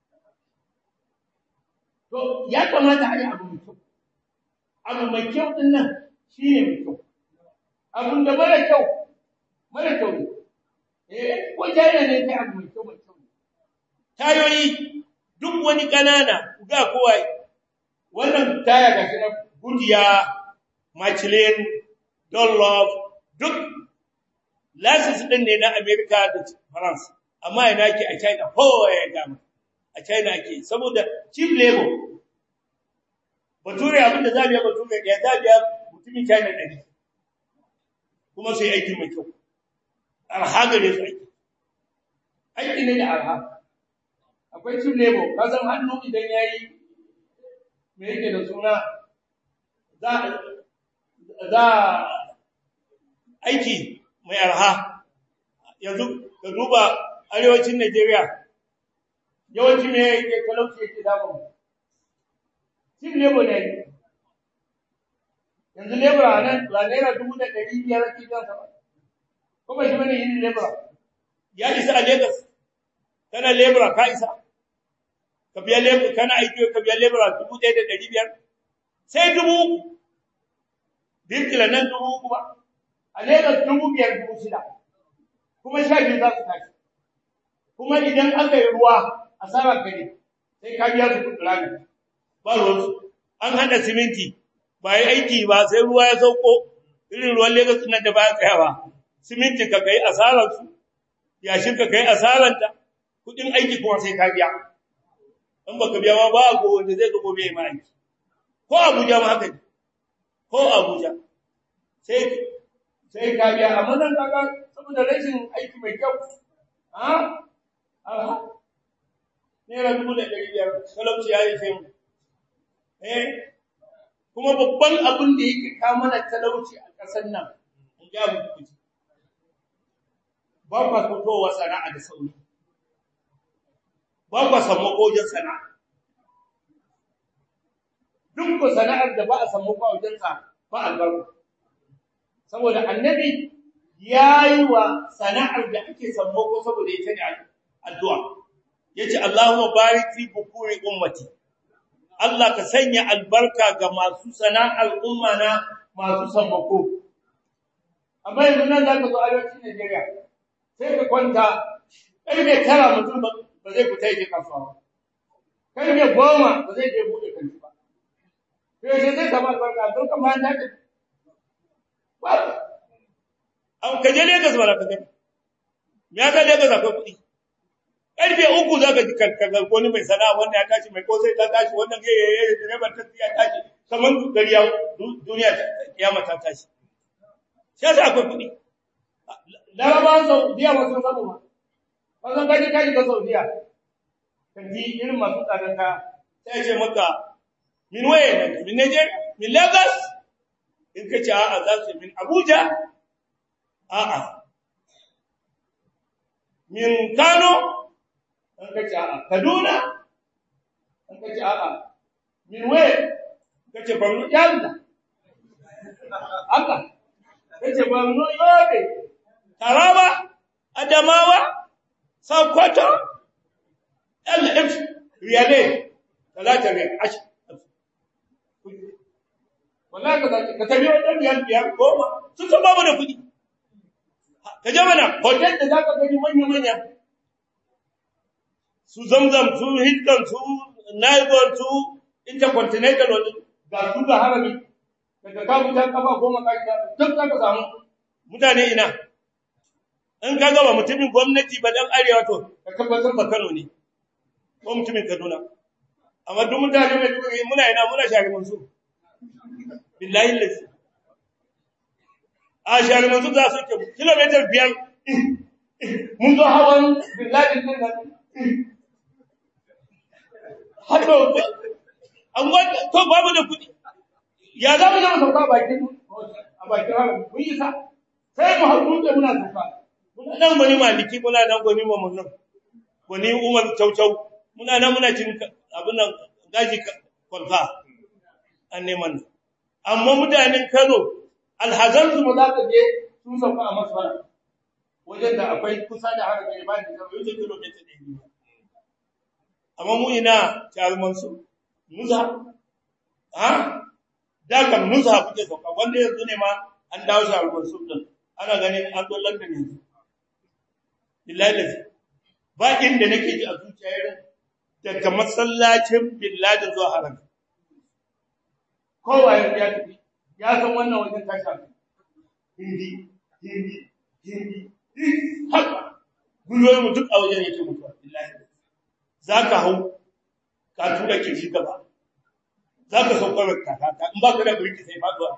to ya kamata a yi abu mai kyau abu mai kyau din nan shi ne mai kyau abun da mara kyau mara kyau ne eh ko China ne kai abu mai kyau mai kyau tayoyi duk wani kanana ga kowa wannan taya ga shi na Goodyear Michelin Dunlop duk lasis din ne na America da France amma ina ke a China kowa ya gama a China ke saboda cheap labor bature abin da zabiya bature ya zabiya mutumin China ɗari kuma sai aikin mai kyau arha gare su aiki aiki ne da arha akwai cheap labor ka san hannu idan yayi me yake da suna za za aiki mai arha yanzu ka duba arewacin Najeriya yawanci me yake talauci yake damu cin lebo ne yanzu lebura nan ba naira dubu da ɗari biyar ake jan sa ba ko ba shi bane yin lebura ya isa a Lagos kana lebura ka isa ka biya lebura kana aiki ka biya lebura dubu ɗaya da ɗari biyar sai dubu uku birkila nan dubu uku ba a Lagos dubu biyar dubu shida kuma sha biyu za su tashi kuma idan aka yi ruwa asara ka ne sai ka biya su kuɗi rami ba ruwansu an hada siminti ba yi aiki ba sai ruwa ya sauko irin ruwan Lagos nan da ba ya tsayawa siminti ka kai asarar su yashin ka kai asarar ta kuɗin aiki kuma sai ka biya in baka biya ma ba ko wanda zai ga gobe ma aiki ko Abuja ma haka ne ko Abuja sai sai ka biya amma nan kaga saboda rashin aiki mai kyau ha aha naira dubu da ɗari biyar talauci ya yi sai mu eh kuma babban abin da yake kawo mana talauci a ƙasar nan in ga mu kuji ba kwa fitowa sana'a da sauri ba kwa samu wajen sana'a duk ko sana'ar da ba a samu kwa wajen sa ba albarka saboda annabi ya yi wa sana'ar da ake samu ko saboda ita ne addu'a yace Allahumma barik fi bukuri ummati Allah ka sanya albarka ga masu sana'ar umma na masu sammako amma yanzu nan zaka zo arewacin Najeriya sai ka kwanta karfe tara mutum ba zai fita yake kasuwa ba karfe goma ba zai je bude kanti ba sai sai zai kama albarka don kama ta ce ba an ka je Lagos ba ka gani ya ka Lagos akwai kuɗi karfe uku za ka ji karkar wani mai sana'a wanda ya tashi mai kosai ta tashi wannan ya yi direban taxi ya tashi kamar gari ya duniya kiyama ta tashi shi yasa akwai kuɗi larabawan saudiya ba sun samu ba ba san kaji kaji ga saudiya kan ji irin masu tsadan ka sai ce maka min waye ne min Niger min Lagos in ka ce a'a za su min Abuja a'a min Kano an ka ce a'a Kaduna an ka ce a'a min waye ka ce Borno Yalla Allah ka ce Borno Yobe Taraba Adamawa Sokoto LF Riyale talata riyal ashir wallahi ka zaki ka tafi wajen riyal biyar goma sun san babu da kuɗi ka je mana hotel da zaka gani manya manya su zamzam su hilton su naibon su intercontinental wani ga su ga harami daga ka mutan kafa goma ka duk zaka samu mutane ina in ka gaba mutumin gwamnati ba dan arewa to ka tabbatar ba Kano ne ko mutumin Kaduna amma duk mutane mai duka muna ina muna shari mansu billahi lazi a shari mansu za su ke kilometer biyar mun zo hawan billahi din nan hado an wanda to babu da kudi ya za mu zama sauka bakin a bakin haram mun yi sa sai mu haƙu da muna sauka muna nan gwani maliki muna nan gwani mamunan gwani umar caucau muna nan muna cin abin nan gaji kwalfa an neman amma mutanen Kano alhazan su ba za ka je sun sauka a masfara wajen da akwai kusa da haka ne ba ni kamar yau kilomita ɗaya biyu amma mu ina jaruman su nuza ha da kan nuza kuke sauka wanda yanzu ne ma an dawo jaruman su din ana ganin an zo London yanzu billahi da ba inda nake ji a zuciya irin daga masallacin billahi zuwa haram kowa ya ya tafi ya san wannan wajen tasha hindi hindi hindi haka gulwar mu duk a wajen yake mutuwa billahi zaka hau ka tura ke shi gaba zaka saukar ka ta in ba ka da burki sai faduwa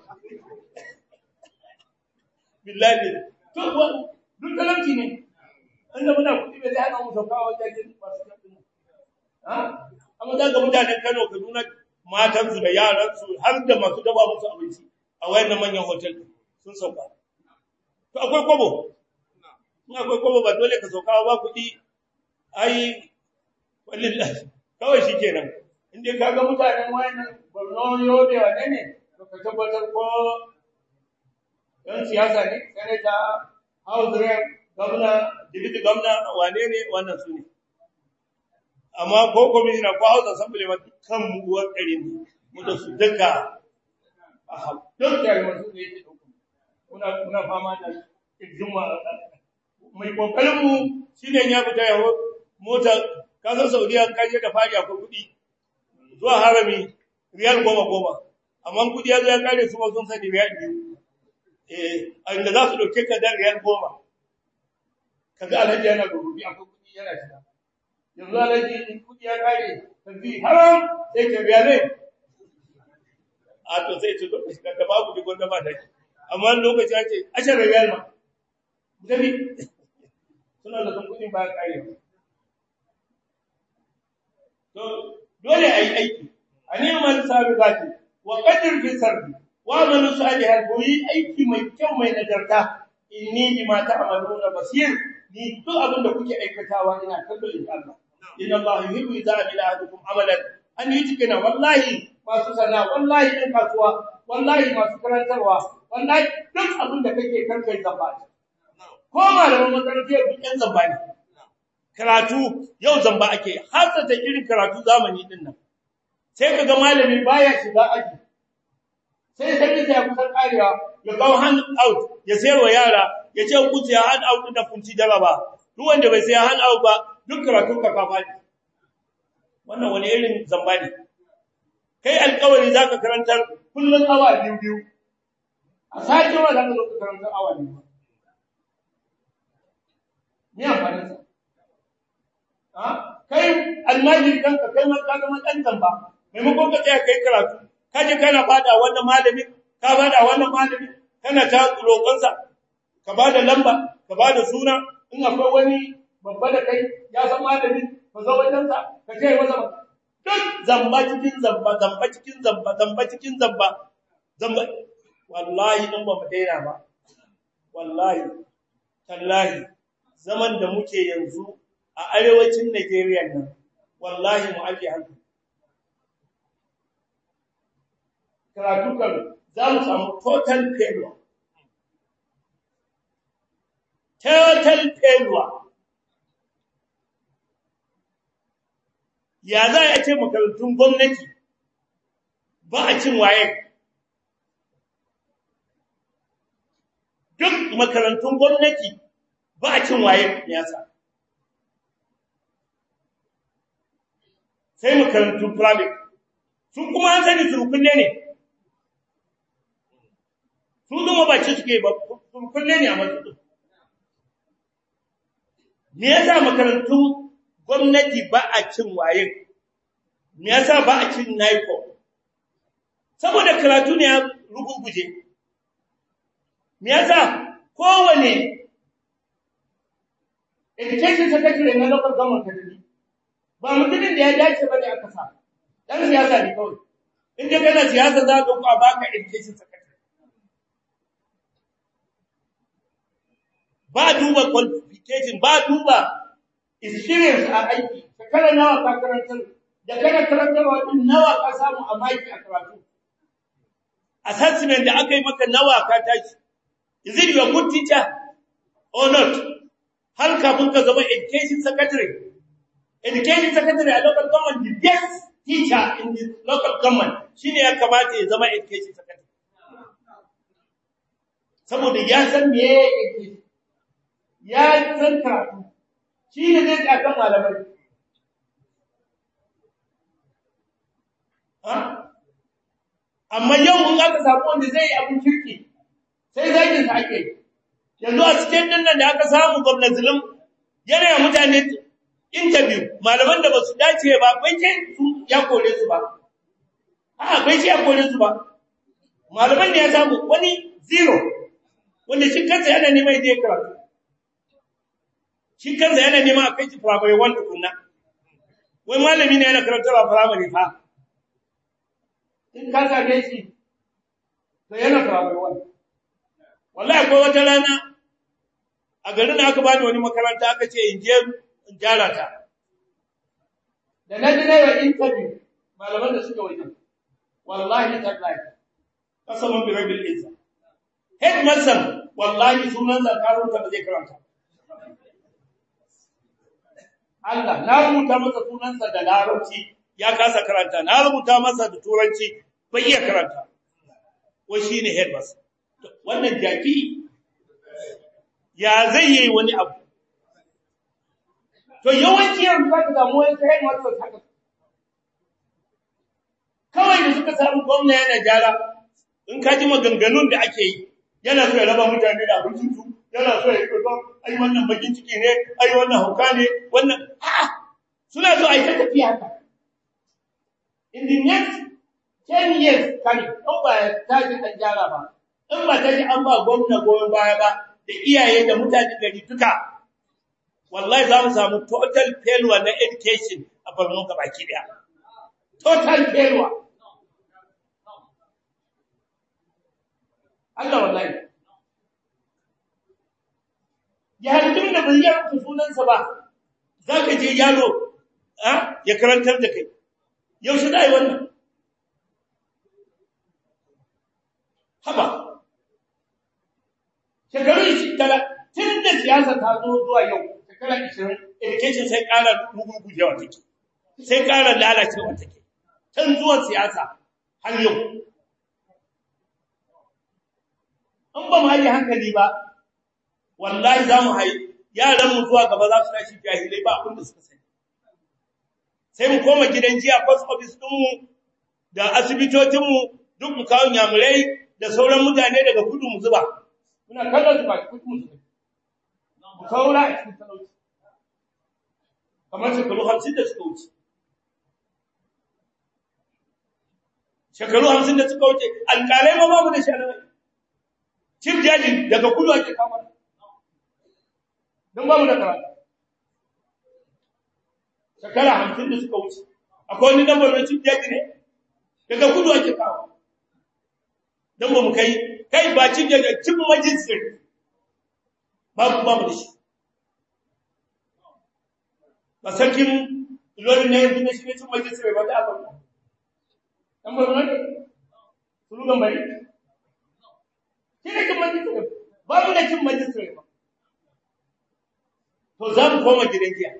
billahi to duk talauci ne inda muna kuɗi bai zai hana mu sauka a wajen masu kafin ha amma za ga mutanen Kano Kaduna matansu da yaransu har da masu daba musu abinci a wayannan manyan hotel sun sauka to akwai kobo in akwai kobo ba dole ka sauka ba kuɗi ai wallahi kawai shikenan in dai ka ga mutanen wayannan Borno Yobe wane ne to ka tabbatar ko yan siyasa ne senator house rep gwamna digiti gwamna wane ne wannan su ne amma ko komishina ko house assembly ma dukkan mu uwar ɗari ne mu da su duka a duk da masu ne yake ɗauka muna muna fama da kirjinwa mai kokarin mu shine ya fita ya mota kasar saudiya kaje da fari akwai kuɗi zuwa harami riyal goma goma amma kuɗi ya zo ya kare su ma sun sani riyal biyu eh inda za su ɗauke ka dan riyal goma kaga alhaji yana da rubi akwai kuɗi yana shiga yanzu alhaji in kuɗi ya kare tafi haram sai ka biya ne a to sai ce da babu da gwanda ba da amma lokaci ake ashar riyal ma dabi suna da san kudin ba kare to dole ayi aiki ani amal sabiqati wa qadir fi sardi wa amalu salihan ko yi aiki mai kyau mai nagarta inni bima ta'maluna basir ni duk abin da kuke aikatawa ina kallo in Allah inna Allah yuhibbu idza amila ahadukum amalan an yujkina wallahi masu sana wallahi ɗan kasuwa wallahi masu karantarwa wallahi duk abin da kake karkai zamba ko malaman makarantar duk ɗan zamba ne karatu yau zamba ake hasata irin karatu zamani din nan sai kaga malami baya shiga aji sai sai ya kusan karewa ya kawo hand out ya sayar wa yara ya ce ku ya hand out da kunci jaraba duk wanda bai sai hand out ba duk karatun ka kafa ne wannan wani irin zamba ne kai alƙawari zaka karantar kullun awa biyu biyu a sake wa zaka zo ka karantar awa biyu ni amfanin sa ha kai almajiri kanka kai ma ka zama dan zamba maimakon ka tsaya kai karatu kaje kana fada wannan malami ka bada wannan malami kana ta roƙonsa ka bada lamba ka bada suna in akwai wani babba da kai ya san malami ka zo wajen sa ka ce masa duk zamba cikin zamba zamba cikin zamba zamba cikin zamba zamba wallahi in ba mu daina ba wallahi tallahi zaman da muke yanzu a arewacin Najeriya nan wallahi mu ake hankali karatukan za mu samu total failure. Total failure. Ya za a ce makarantun gwamnati ba a cin waye. Duk makarantun gwamnati ba a cin waye yasa. Sai makarantun private. Sun kuma an sani surukunne ne. su zama ba ci suke ba kulle ne a matsayin me yasa makarantun gwamnati ba a cin waye me yasa ba a cin naiko saboda karatu ne ya ruguguje me yasa kowane education secretary na local government kadiri ba mutumin da ya dace bane aka sa dan siyasa ne kawai in dai kana siyasa za ka ku a baka education secretary ba duba qualification ba duba experience a aiki shekara nawa ka karantar da kana karantarwa din nawa ka samu a maki a karatu assessment da aka yi maka nawa ka tashi is it your good teacher or not har kafin ka zama education secretary education secretary a local government the best teacher in the local government shine ya kamata ya zama education secretary saboda ya san me education ya san karatu shi ne zai tsakan malamai amma yau in aka samu wanda zai yi abin kirki sai zagin sa ake yanzu a cikin nan da aka samu gwamnati zulum yana yi mutane interview malaman da ba su dace ba bai ce su ya kore su ba a bai ce ya kore su ba malaman da ya samu wani zero wanda shi kansa yana neman zai karatu shi kansa yana neman a kai shi primary one tukunna wai malami ne yana karantarwa primary fa in ka same shi to yana primary one wallahi akwai wata rana a garin aka bani wani makaranta aka ce in je in gyara ta da na ji na yi interview malaman da suka wajen wallahi tallahi kasaman bi rabbil izza headmaster wallahi sunan zakarun ta ba zai karanta Allah na rubuta masa sunansa da larabci ya kasa karanta na rubuta masa da turanci bai iya karanta wai shine headmaster wannan jaki ya zai yi wani abu to yawanci yanzu za ka samu wani ta headmaster haka kawai da suka samu gwamna yana gyara in ka ji maganganun da ake yi yana so ya raba mutane da abincinsu yana so ya yi ba ai wannan bakin ciki ne ai wannan hauka ne wannan a'a suna so a yi ta tafiya haka in the next 10 years kare in ba ya tashi an gyara ba in ba ta ji an ba gwamna goyon baya ba da iyaye da mutane gari duka wallahi za mu samu total failure na education a Borno baki daya total failure Allah wallahi yayin da bai yi sunansa ba zaka je yaro ya karantar da kai yaushe da yi wannan haba shekaru ishi tala tun da siyasa ta zo zuwa yau shekara ishirin education sai ƙara rugurgujewa take sai ƙara lalacewa take tun zuwan siyasa har yau in ba mu haɗe hankali ba wallahi za mu haɗe yaran mu zuwa gaba za su tashi jahilai ba abin da suka sani sai mu koma gidan jiya post office ɗinmu da asibitocinmu duk mu kawo nyamurai da sauran mutane daga kudu mu zuba muna kallon su ba kudu mu zuba mu saura a cikin talauci kamar shekaru hamsin da suka wuce shekaru hamsin da suka wuce alƙalai ma babu da shari'a cin jaji daga kudu ake kama don babu da karatu shekara hamsin da suka wuce akwai wani dambar mai cin jaji ne daga kudu ake kawo don ba mu kai kai ba cin jaji cin majisir babu babu da shi ba sarkin lori na yanzu na shi ne cin majisir ba ta abin dan ba ne sulugan bari shi ne cin majisir babu da cin majisir ba to za mu koma gidan giya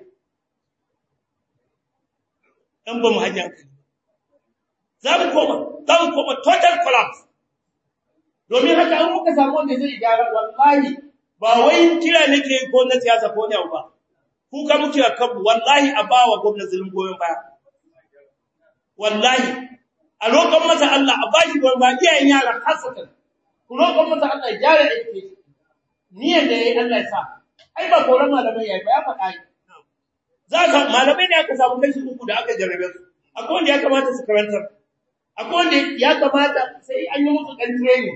in ba mu hanyar kai za mu koma za mu koma total collapse domin haka an muka samu wanda zai gyara wallahi ba wai kira nake ko na siyasa ko ne ba ku ka muke a kanmu wallahi a ba wa gwamnati zulun goyon baya wallahi a roƙon masa Allah a bashi goyon baya iyayen yara hasatan ku roƙon masa Allah ya gyara education niyyar da yayi Allah ya sa ai ba koran malamai yayi ba ya faɗa yi za ka malamai ne aka samu kashi uku da aka jarrabe su akwai wanda ya kamata su karantar akwai wanda ya kamata sai an yi musu ɗan training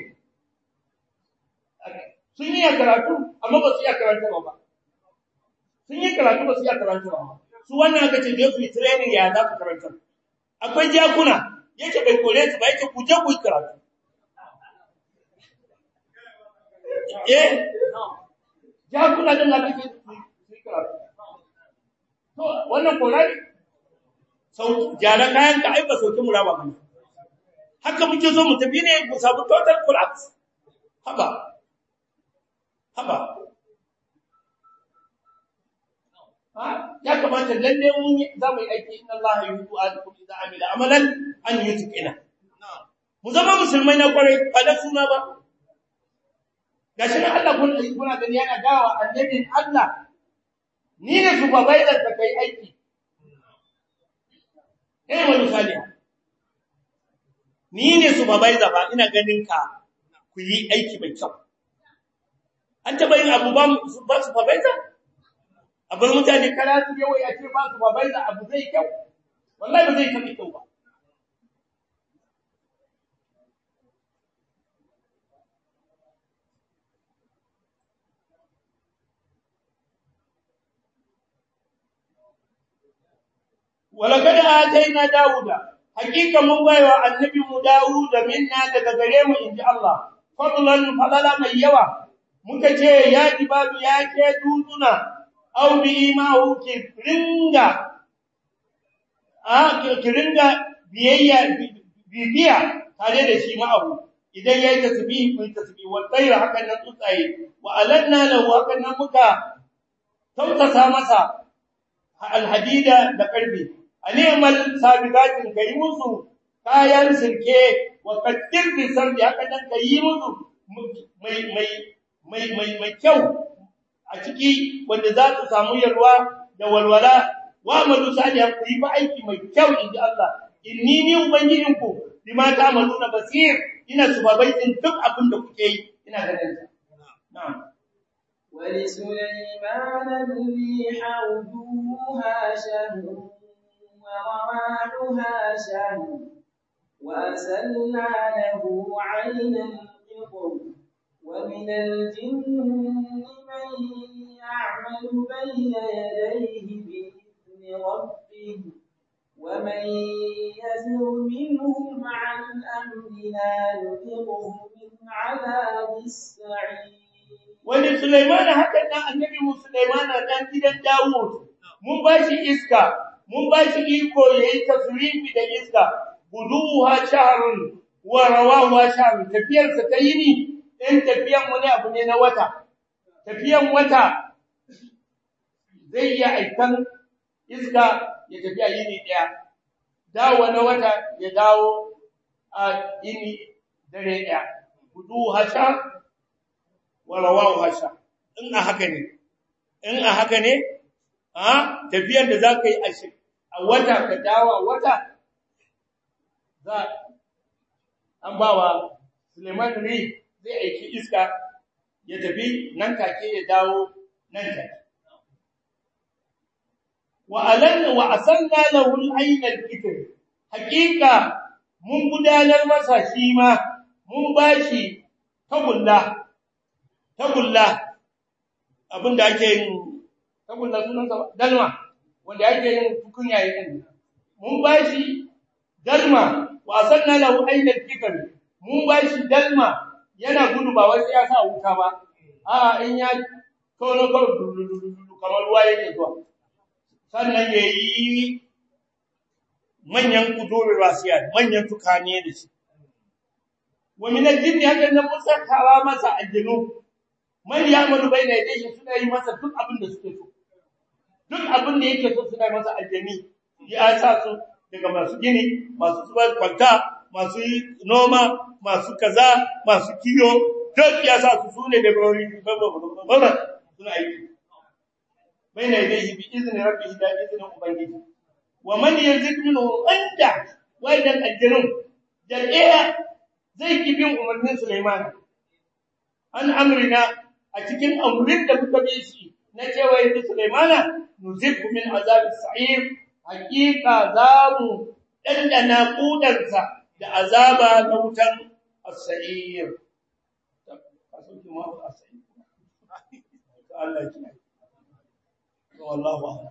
sun yi karatu amma ba su iya karanta ba sun yi karatu ba su iya karanta ba su wannan aka ce su yi training ya za su karanta akwai jakuna yake bai kore su ba yake ku je ku yi karatu eh jakuna din da kake su yi karatu to wannan kora ne sau jara kayan ka ai ba sauki mu raba mana haka muke so mu tafi ne mu samu total collapse haba haba ya kamata lalle mun za mu yi aiki inna Allah yuhibbu ahadukum idza amila amalan an yutqina mu zama musulmai na kwarai ba da suna ba gashi na Allah kun kuna gani yana gawa annabin Allah ni ne supervisor da kai aiki eh wani misali ni ne supervisor ba ina ganin ka ku yi aiki mai kyau an taɓa yin abu ba su fabaita a bar mutane kara su yawai a ce ba su fabaita abu zai kyau wallahi ba zai taɓa kyau ba walakad ataina dauda hakika mun baiwa annabi mu dauda minna daga gare mu inji Allah fadlan fadala mai yawa muka ce ya jibalu ya ke duduna aw bi imahu ki ringa a ki ringa biyayya bibiya tare da shi ma'ahu idan yayi tasbih kun tasbih wa tayr hakan nan tsaye wa alanna lahu hakan nan muka tautasa masa alhadida da karbi animal sabiqatin kai musu kayan sirke wa qaddir bi sardi hakan nan kai musu mai mai mai mai mai kyau a ciki wanda za su samu yarwa da walwala wa amalu salihan ku yi ba aiki mai kyau inji Allah inni ni ubangijin ku bima ta'maluna basir ina subabaitin duk abin da kuke yi ina ganin na'am ولسليمان الريح غدوها شهر ورواحها شهر وأسلنا له عين القطر ومن الجن من يعمل بين يديه بإذن ربه ومن يزر منهم عن أمرنا نذقه من عذاب السعير wani Sulaiman haka dan annabi mu Sulaiman dan gidan Dawud mun ba shi iska mun ba shi iko yayi tasrifi da iska buduha shahrun wa rawahu shahrun tafiyar sa ta yini in tafiyan wani abu ne na wata tafiyan wata zai iya aikan iska ya tafi a yini daya dawo na wata ya dawo a yini dare daya buduha shahrun warawahu hasha in a haka ne in a haka ne a tafiyar da zaka yi a shi a wata ka dawo wata za an bawa Suleiman ne zai aiki iska ya tafi nan take ya dawo nan take wa alanna wa asanna lahu al-ayn al-kitr haqiqa mun gudanar masa shi ma mun bashi tagulla tagulla abinda ake yin tagulla sunansa dalma wanda ake yin tukunya yin mun bashi dalma wa sanna lahu aynal fikr mun bashi dalma yana gudu ba wai ya sa wuta ba a in ya kono kono kamar ruwa yake zuwa sannan yayi manyan kudure rasiya manyan tukane da shi wa min al-jinni hakan nan musakawa masa aljinu man ya'malu bayna yadayhi suna yi masa duk abin da suke so duk abin da yake so suna masa aljini ya sa su daga masu gini masu zubar kwanta masu noma masu kaza masu kiyo duk ya sa su sune da bari suna aiki bayna yadayhi bi izni rabbih da izni ubangiji wa man yazid minhu anda wa idan aljinun da ɗaya zai ki bin umarnin Sulaiman an amrina a cikin amrin da muka bi shi na cewa yanzu Sulaimana nuzibhu min azabis sa'ir hakika zamu dandana kudarsa da azaba na wutan as-sa'ir Allah ya wallahu a'lam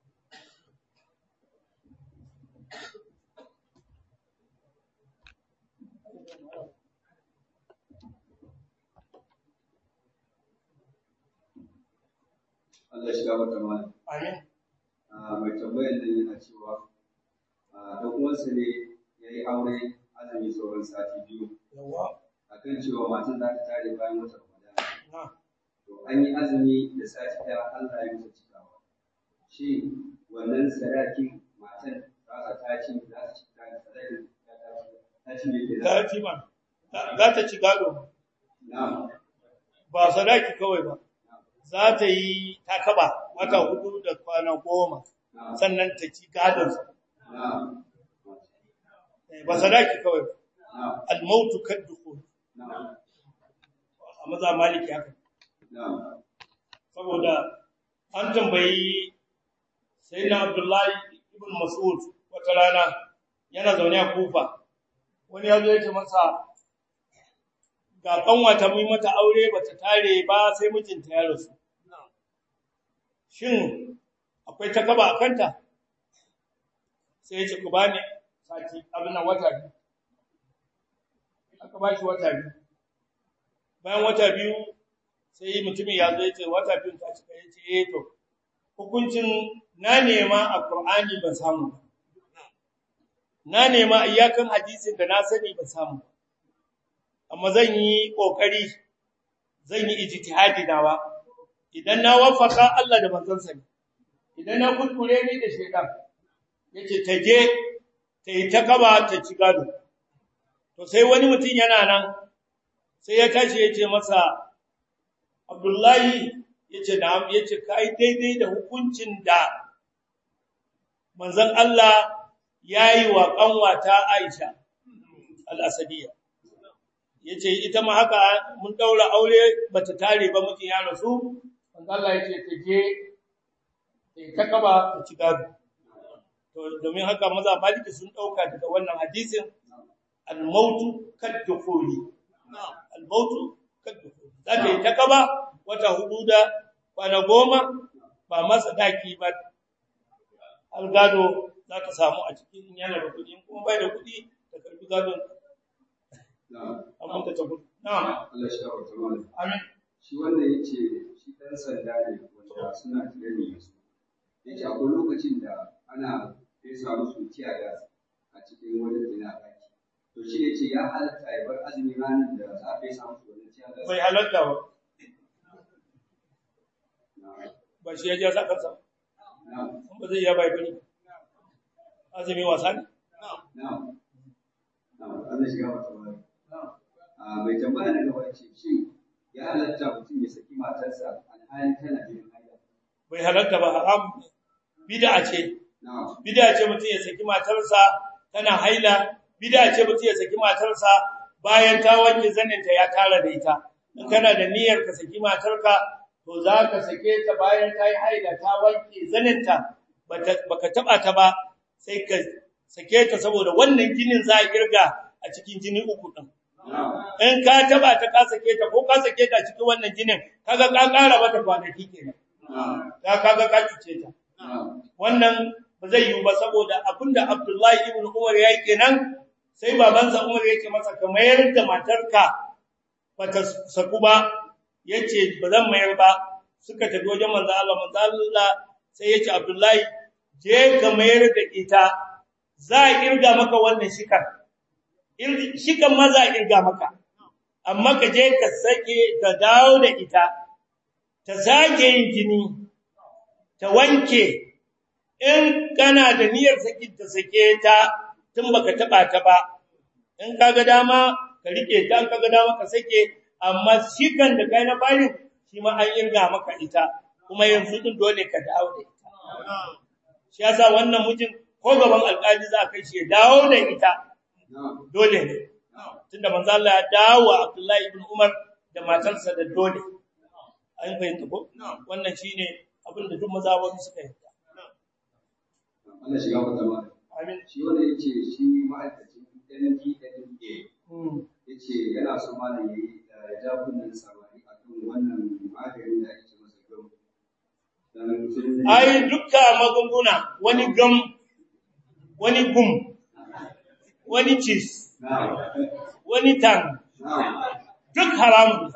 Allah shiga mata mana. amin Mai tambayar nan yana cewa ɗan uwansa ne ya yi aure azumi sauran sati biyu yawa akan cewa matan za ta tare bayan wata Ramadana. na To an yi azumi da sati ɗaya Allah ya musu cikawa. Shi wannan sadakin matan za ta tashi za ta ci sadakin ta ci ne ke ta ci ba za ta ci gado Na'am. ba sadaki kawai ba za ta yi takaba wata hudu da kwana goma Na'am. sannan ta ci gadon Na'am. ba sadaki kawai ba Na'am. al-mautu kaddukhul Na'am. a maza maliki haka Na'am. saboda an tambayi sayyidina abdullahi ibn mas'ud wata rana yana zaune a kufa wani ya zo ya ce masa ga kanwa ta mai mata aure bata tare ba sai mijinta ya rasu shin akwai takaba a kanta sai ya ce ku bani sati abin nan wata biyu aka ba shi wata biyu bayan wata biyu sai mutumin ya zo ya ce wata biyu ta cika ya ce eh to hukuncin na nema a Qur'ani ban samu ba na nema iyakan hadisin da na sani ban samu ba amma zan yi kokari zan yi ijtihadi nawa idan na wafaka Allah da manzon sa idan na kuskure ni da shaytan yace ta je ta yi ta kaba ta ci gado to sai wani mutum yana nan sai ya tashi yace masa Abdullahi yace na'am yace kai daidai da hukuncin da manzon Allah yayi wa kanwata Aisha al-Asadiyya yace ita ma haka mun daura aure bata tare ba mutum ya rasu manzon Allah yace ta je ta kaba ta ci gado to domin haka maza maliki sun dauka daga wannan hadisin al-mautu kad-dukhuli al-mautu kad-dukhuli za ta yi ta kaba wata hudu da kwana goma ba masa daki ba algado za ka samu a cikin yana da kuɗi kuma bai da kuɗi da karbi gadon amma ta tafi na'am Allah shi kawo tamam amin shi wanda ya ce shi ɗan sanda ne wanda suna training da su ya ce akwai lokacin da ana fesa musu tiya gas a cikin wani zina ɗaki to shi ne ce ya halatta ya bar azumi ranar da za a fesa musu wani tiya gas bai halarta ba na ba shi ya ja sa kansa na ba zai iya bai bane azumi wasa ne na na Allah shi kawo tamam a mai tambaya na gaba ce shi ya halatta mutum ya saki matarsa alhali tana jinin haila bai halarta ba haram ne bid'a ce na bid'a ce mutum ya saki matarsa tana haila bid'a ce mutum ya saki matarsa bayan ta wanke zaninta ya tara da ita in kana da niyyar ka saki matarka to za ka sake ta bayan ta yi haila ta wanke zaninta bata baka taba ta ba sai ka sake ta saboda wannan jinin za a kirga a cikin jini uku din na in ka taba ta ka sake ta ko ka sake ta cikin wannan jinin kaga ka kara mata kwanaki kenan na ka kaga ka cuce ta na wannan ba zai yiwu ba saboda abinda Abdullahi ibn Umar ya yi kenan sai babansa Umar yake masa ka mayar da matarka bata saku ba yace ba zan mayar ba suka tafi wajen manzo Allah manzo Allah sai yace Abdullahi je ka mayar da ita za a kirga maka wannan shikar Ir- shikan ma za a kirga maka amma ka je ka sake ta dawo da ita ta sake yin jini ta wanke in kana da niyyar sakin ta sake ta tun baka taba ta ba in kaga dama ka rike ta in kaga dama ka sake amma shikan da kai na bari shi ma an irga maka ita kuma yanzu din dole ka dawo da ita shi yasa wannan mijin ko gaban alƙali za a kai shi ya dawo da ita na dole ne tunda manzo Allah ya dawo wa Abdullahi ibn Umar da matarsa da dole an fahimta ko wannan shine abin da duk mazhabin suka yi Allah shiga mata ma amin shi wanda ya ce shi ma'aikacin NDLA Mm. ya ce yana so malam ya yi ya ja kunnen samari a kan wannan maganin da ake ce masa gam dan sun ai dukka magunguna wani gam wani gum wani cheese na wani tang na duk haramu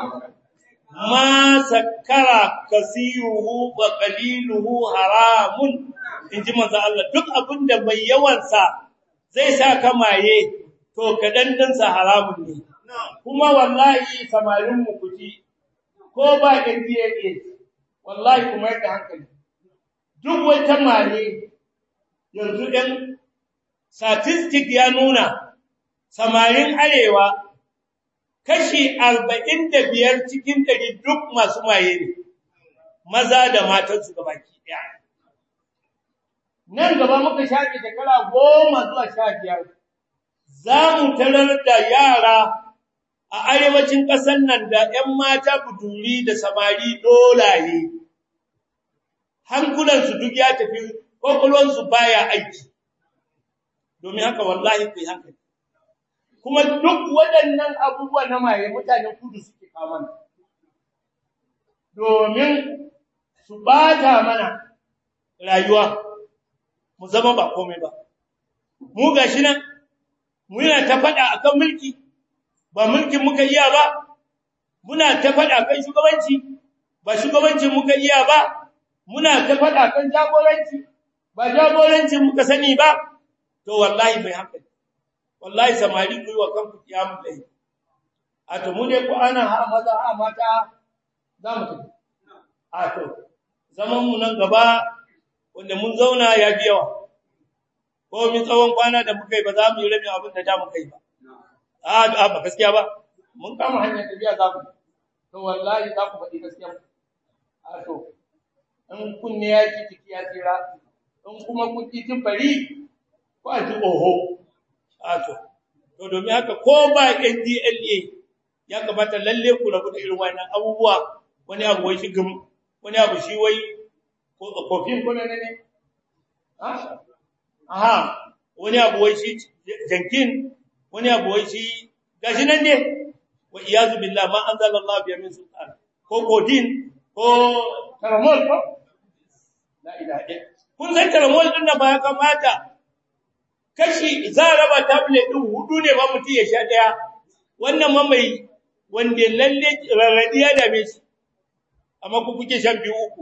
ma sakara kasiruhu wa qaliluhu haramun inji manzo Allah duk abinda mai yawansa zai sa ka maye to kadan dinsa haramun ne kuma wallahi samarin mu kuji ko ba NDA wallahi kuma yadda hankali duk wata maye yanzu ɗan statistic ya nuna samarin arewa kashi arba'in da biyar cikin ɗari duk masu maye ne, maza da matansu ga baki ɗaya. Nan gaba muka shafe shekara goma zuwa sha biyar, za mu tarar da yara a arewacin ƙasar nan da ‘yan mata buduri da samari dolaye. Hankulansu duk ya tafi, ƙwaƙwalonsu baya aiki, domin haka wallahi ku yi hankali. kuma duk waɗannan abubuwa na maye mutanen kudu suke kawo mana domin su bata mana rayuwa mu zama ba komai ba mu gashi nan muna ta faɗa akan mulki ba mulkin muka iya ba muna ta faɗa kan shugabanci ba shugabancin muka iya ba muna ta faɗa kan jagoranci ba jagorancin muka sani ba to wallahi bai hankali wallahi samari ku yi wa kanku kiyamun layi a to mu dai ku ana ha maza ha mata za mu tafi a to zaman mu nan gaba wanda mun zauna ya bi yawa ko mi tsawon kwana da muka yi ba za mu yi rabin abin da da muka yi ba a a ba gaskiya ba mun kama hanyar tafiya za mu to wallahi za ku faɗi gaskiya a to in kunne ya ki ciki ya tsira in kuma kun ki kin bari ko a ji oho ato to domin haka ko ba NDLA ya kamata lalle ku rabu da irin wannan abubuwa wani abu wai shi gum wani abu shi wai ko kofin ko ne ne ah aha wani abu wai shi jankin wani abu wai shi gashi nan ne wa iyazu billah ma anzalallahu bi min sultan ko kodin ko taramol ko la ilaha illa kun san taramol din nan ba ya kamata kashi za a raba tablet din hudu ne ba mutum ya sha daya wannan ma mai wanda lalle rarradi ya dame shi amma ku kuke shan biyu uku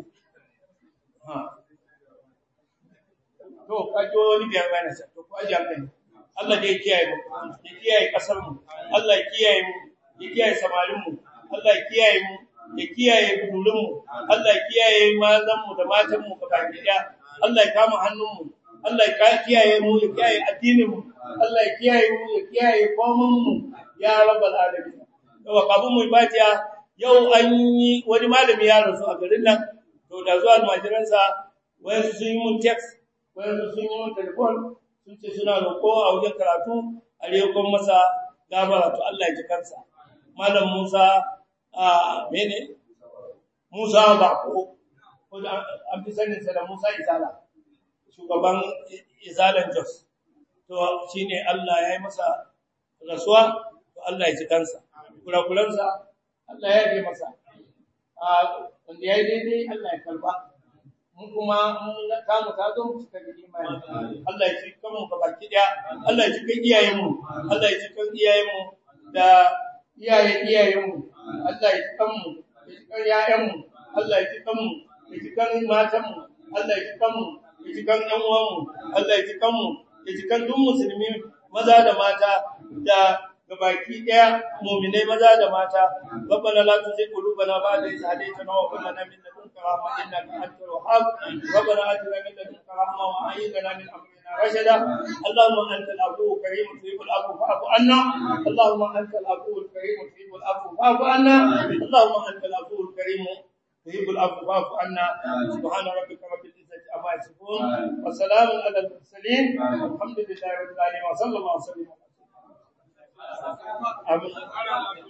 to kajo wani biyar bayan sa to ku aje hankali Allah dai kiyaye mu ya kiyaye kasar mu Allah ya kiyaye mu ya kiyaye samarin mu Allah ya kiyaye mu ya kiyaye budulun mu Allah ya kiyaye mazan mu da matan mu gaba ɗaya Allah ya kama hannun mu Allah ya kiyaye mu ya kiyaye addinin mu Allah ya kiyaye mu ya kiyaye komai mu ya rabbal alamin to kafin mu fatiha yau an yi wani malami ya rasu a garin nan to da zuwa almajiransa wayansu sun yi mun text wayansu sun yi mun telefon sun ce suna roƙo a wajen karatu a rekon masa gabara to Allah ya ji kansa malam Musa a mene Musa Bako ko an fi sanin sa da Musa Izala shugaban Izalan Jos to shine Allah ya yi masa rasuwa to Allah ya ji kansa kurakuransa Allah ya yi masa a wanda ya yi daidai Allah ya karba mun kuma mun ta mu ta zo mu cika da imani Allah ya ci kan mu baki daya Allah ya ci kan iyayen mu Allah ya ci kan iyayen mu da iyaye iyayen mu Allah ya ci kan mu ya ci kan yayan mu Allah ya ci kan mu ya ci kan matan mu Allah ya ci kan mu ya ci kan ƴan uwan mu Allah ya ci kan mu ya ci kan duk musulmi maza da mata da gabaki daya mu'minai maza da mata rabbana la tuzigh qulubana ba'da idh hadaytana wa hab lana min ladunka rahmatan innaka antal wahhab rabbana atina min ladunka rahmatan wa hayyi lana min amrina rashada allahumma antal afuwwul karim tuhibbul afwa fa'fu anna allahumma antal afuwwul karim tuhibbul afwa fa'fu anna allahumma antal afuwwul karim تهيب الأرض فاعف عنا سبحان ربك رب العزة عما يصفون وسلام على المرسلين والحمد لله رب العالمين وصلى الله وسلم آمين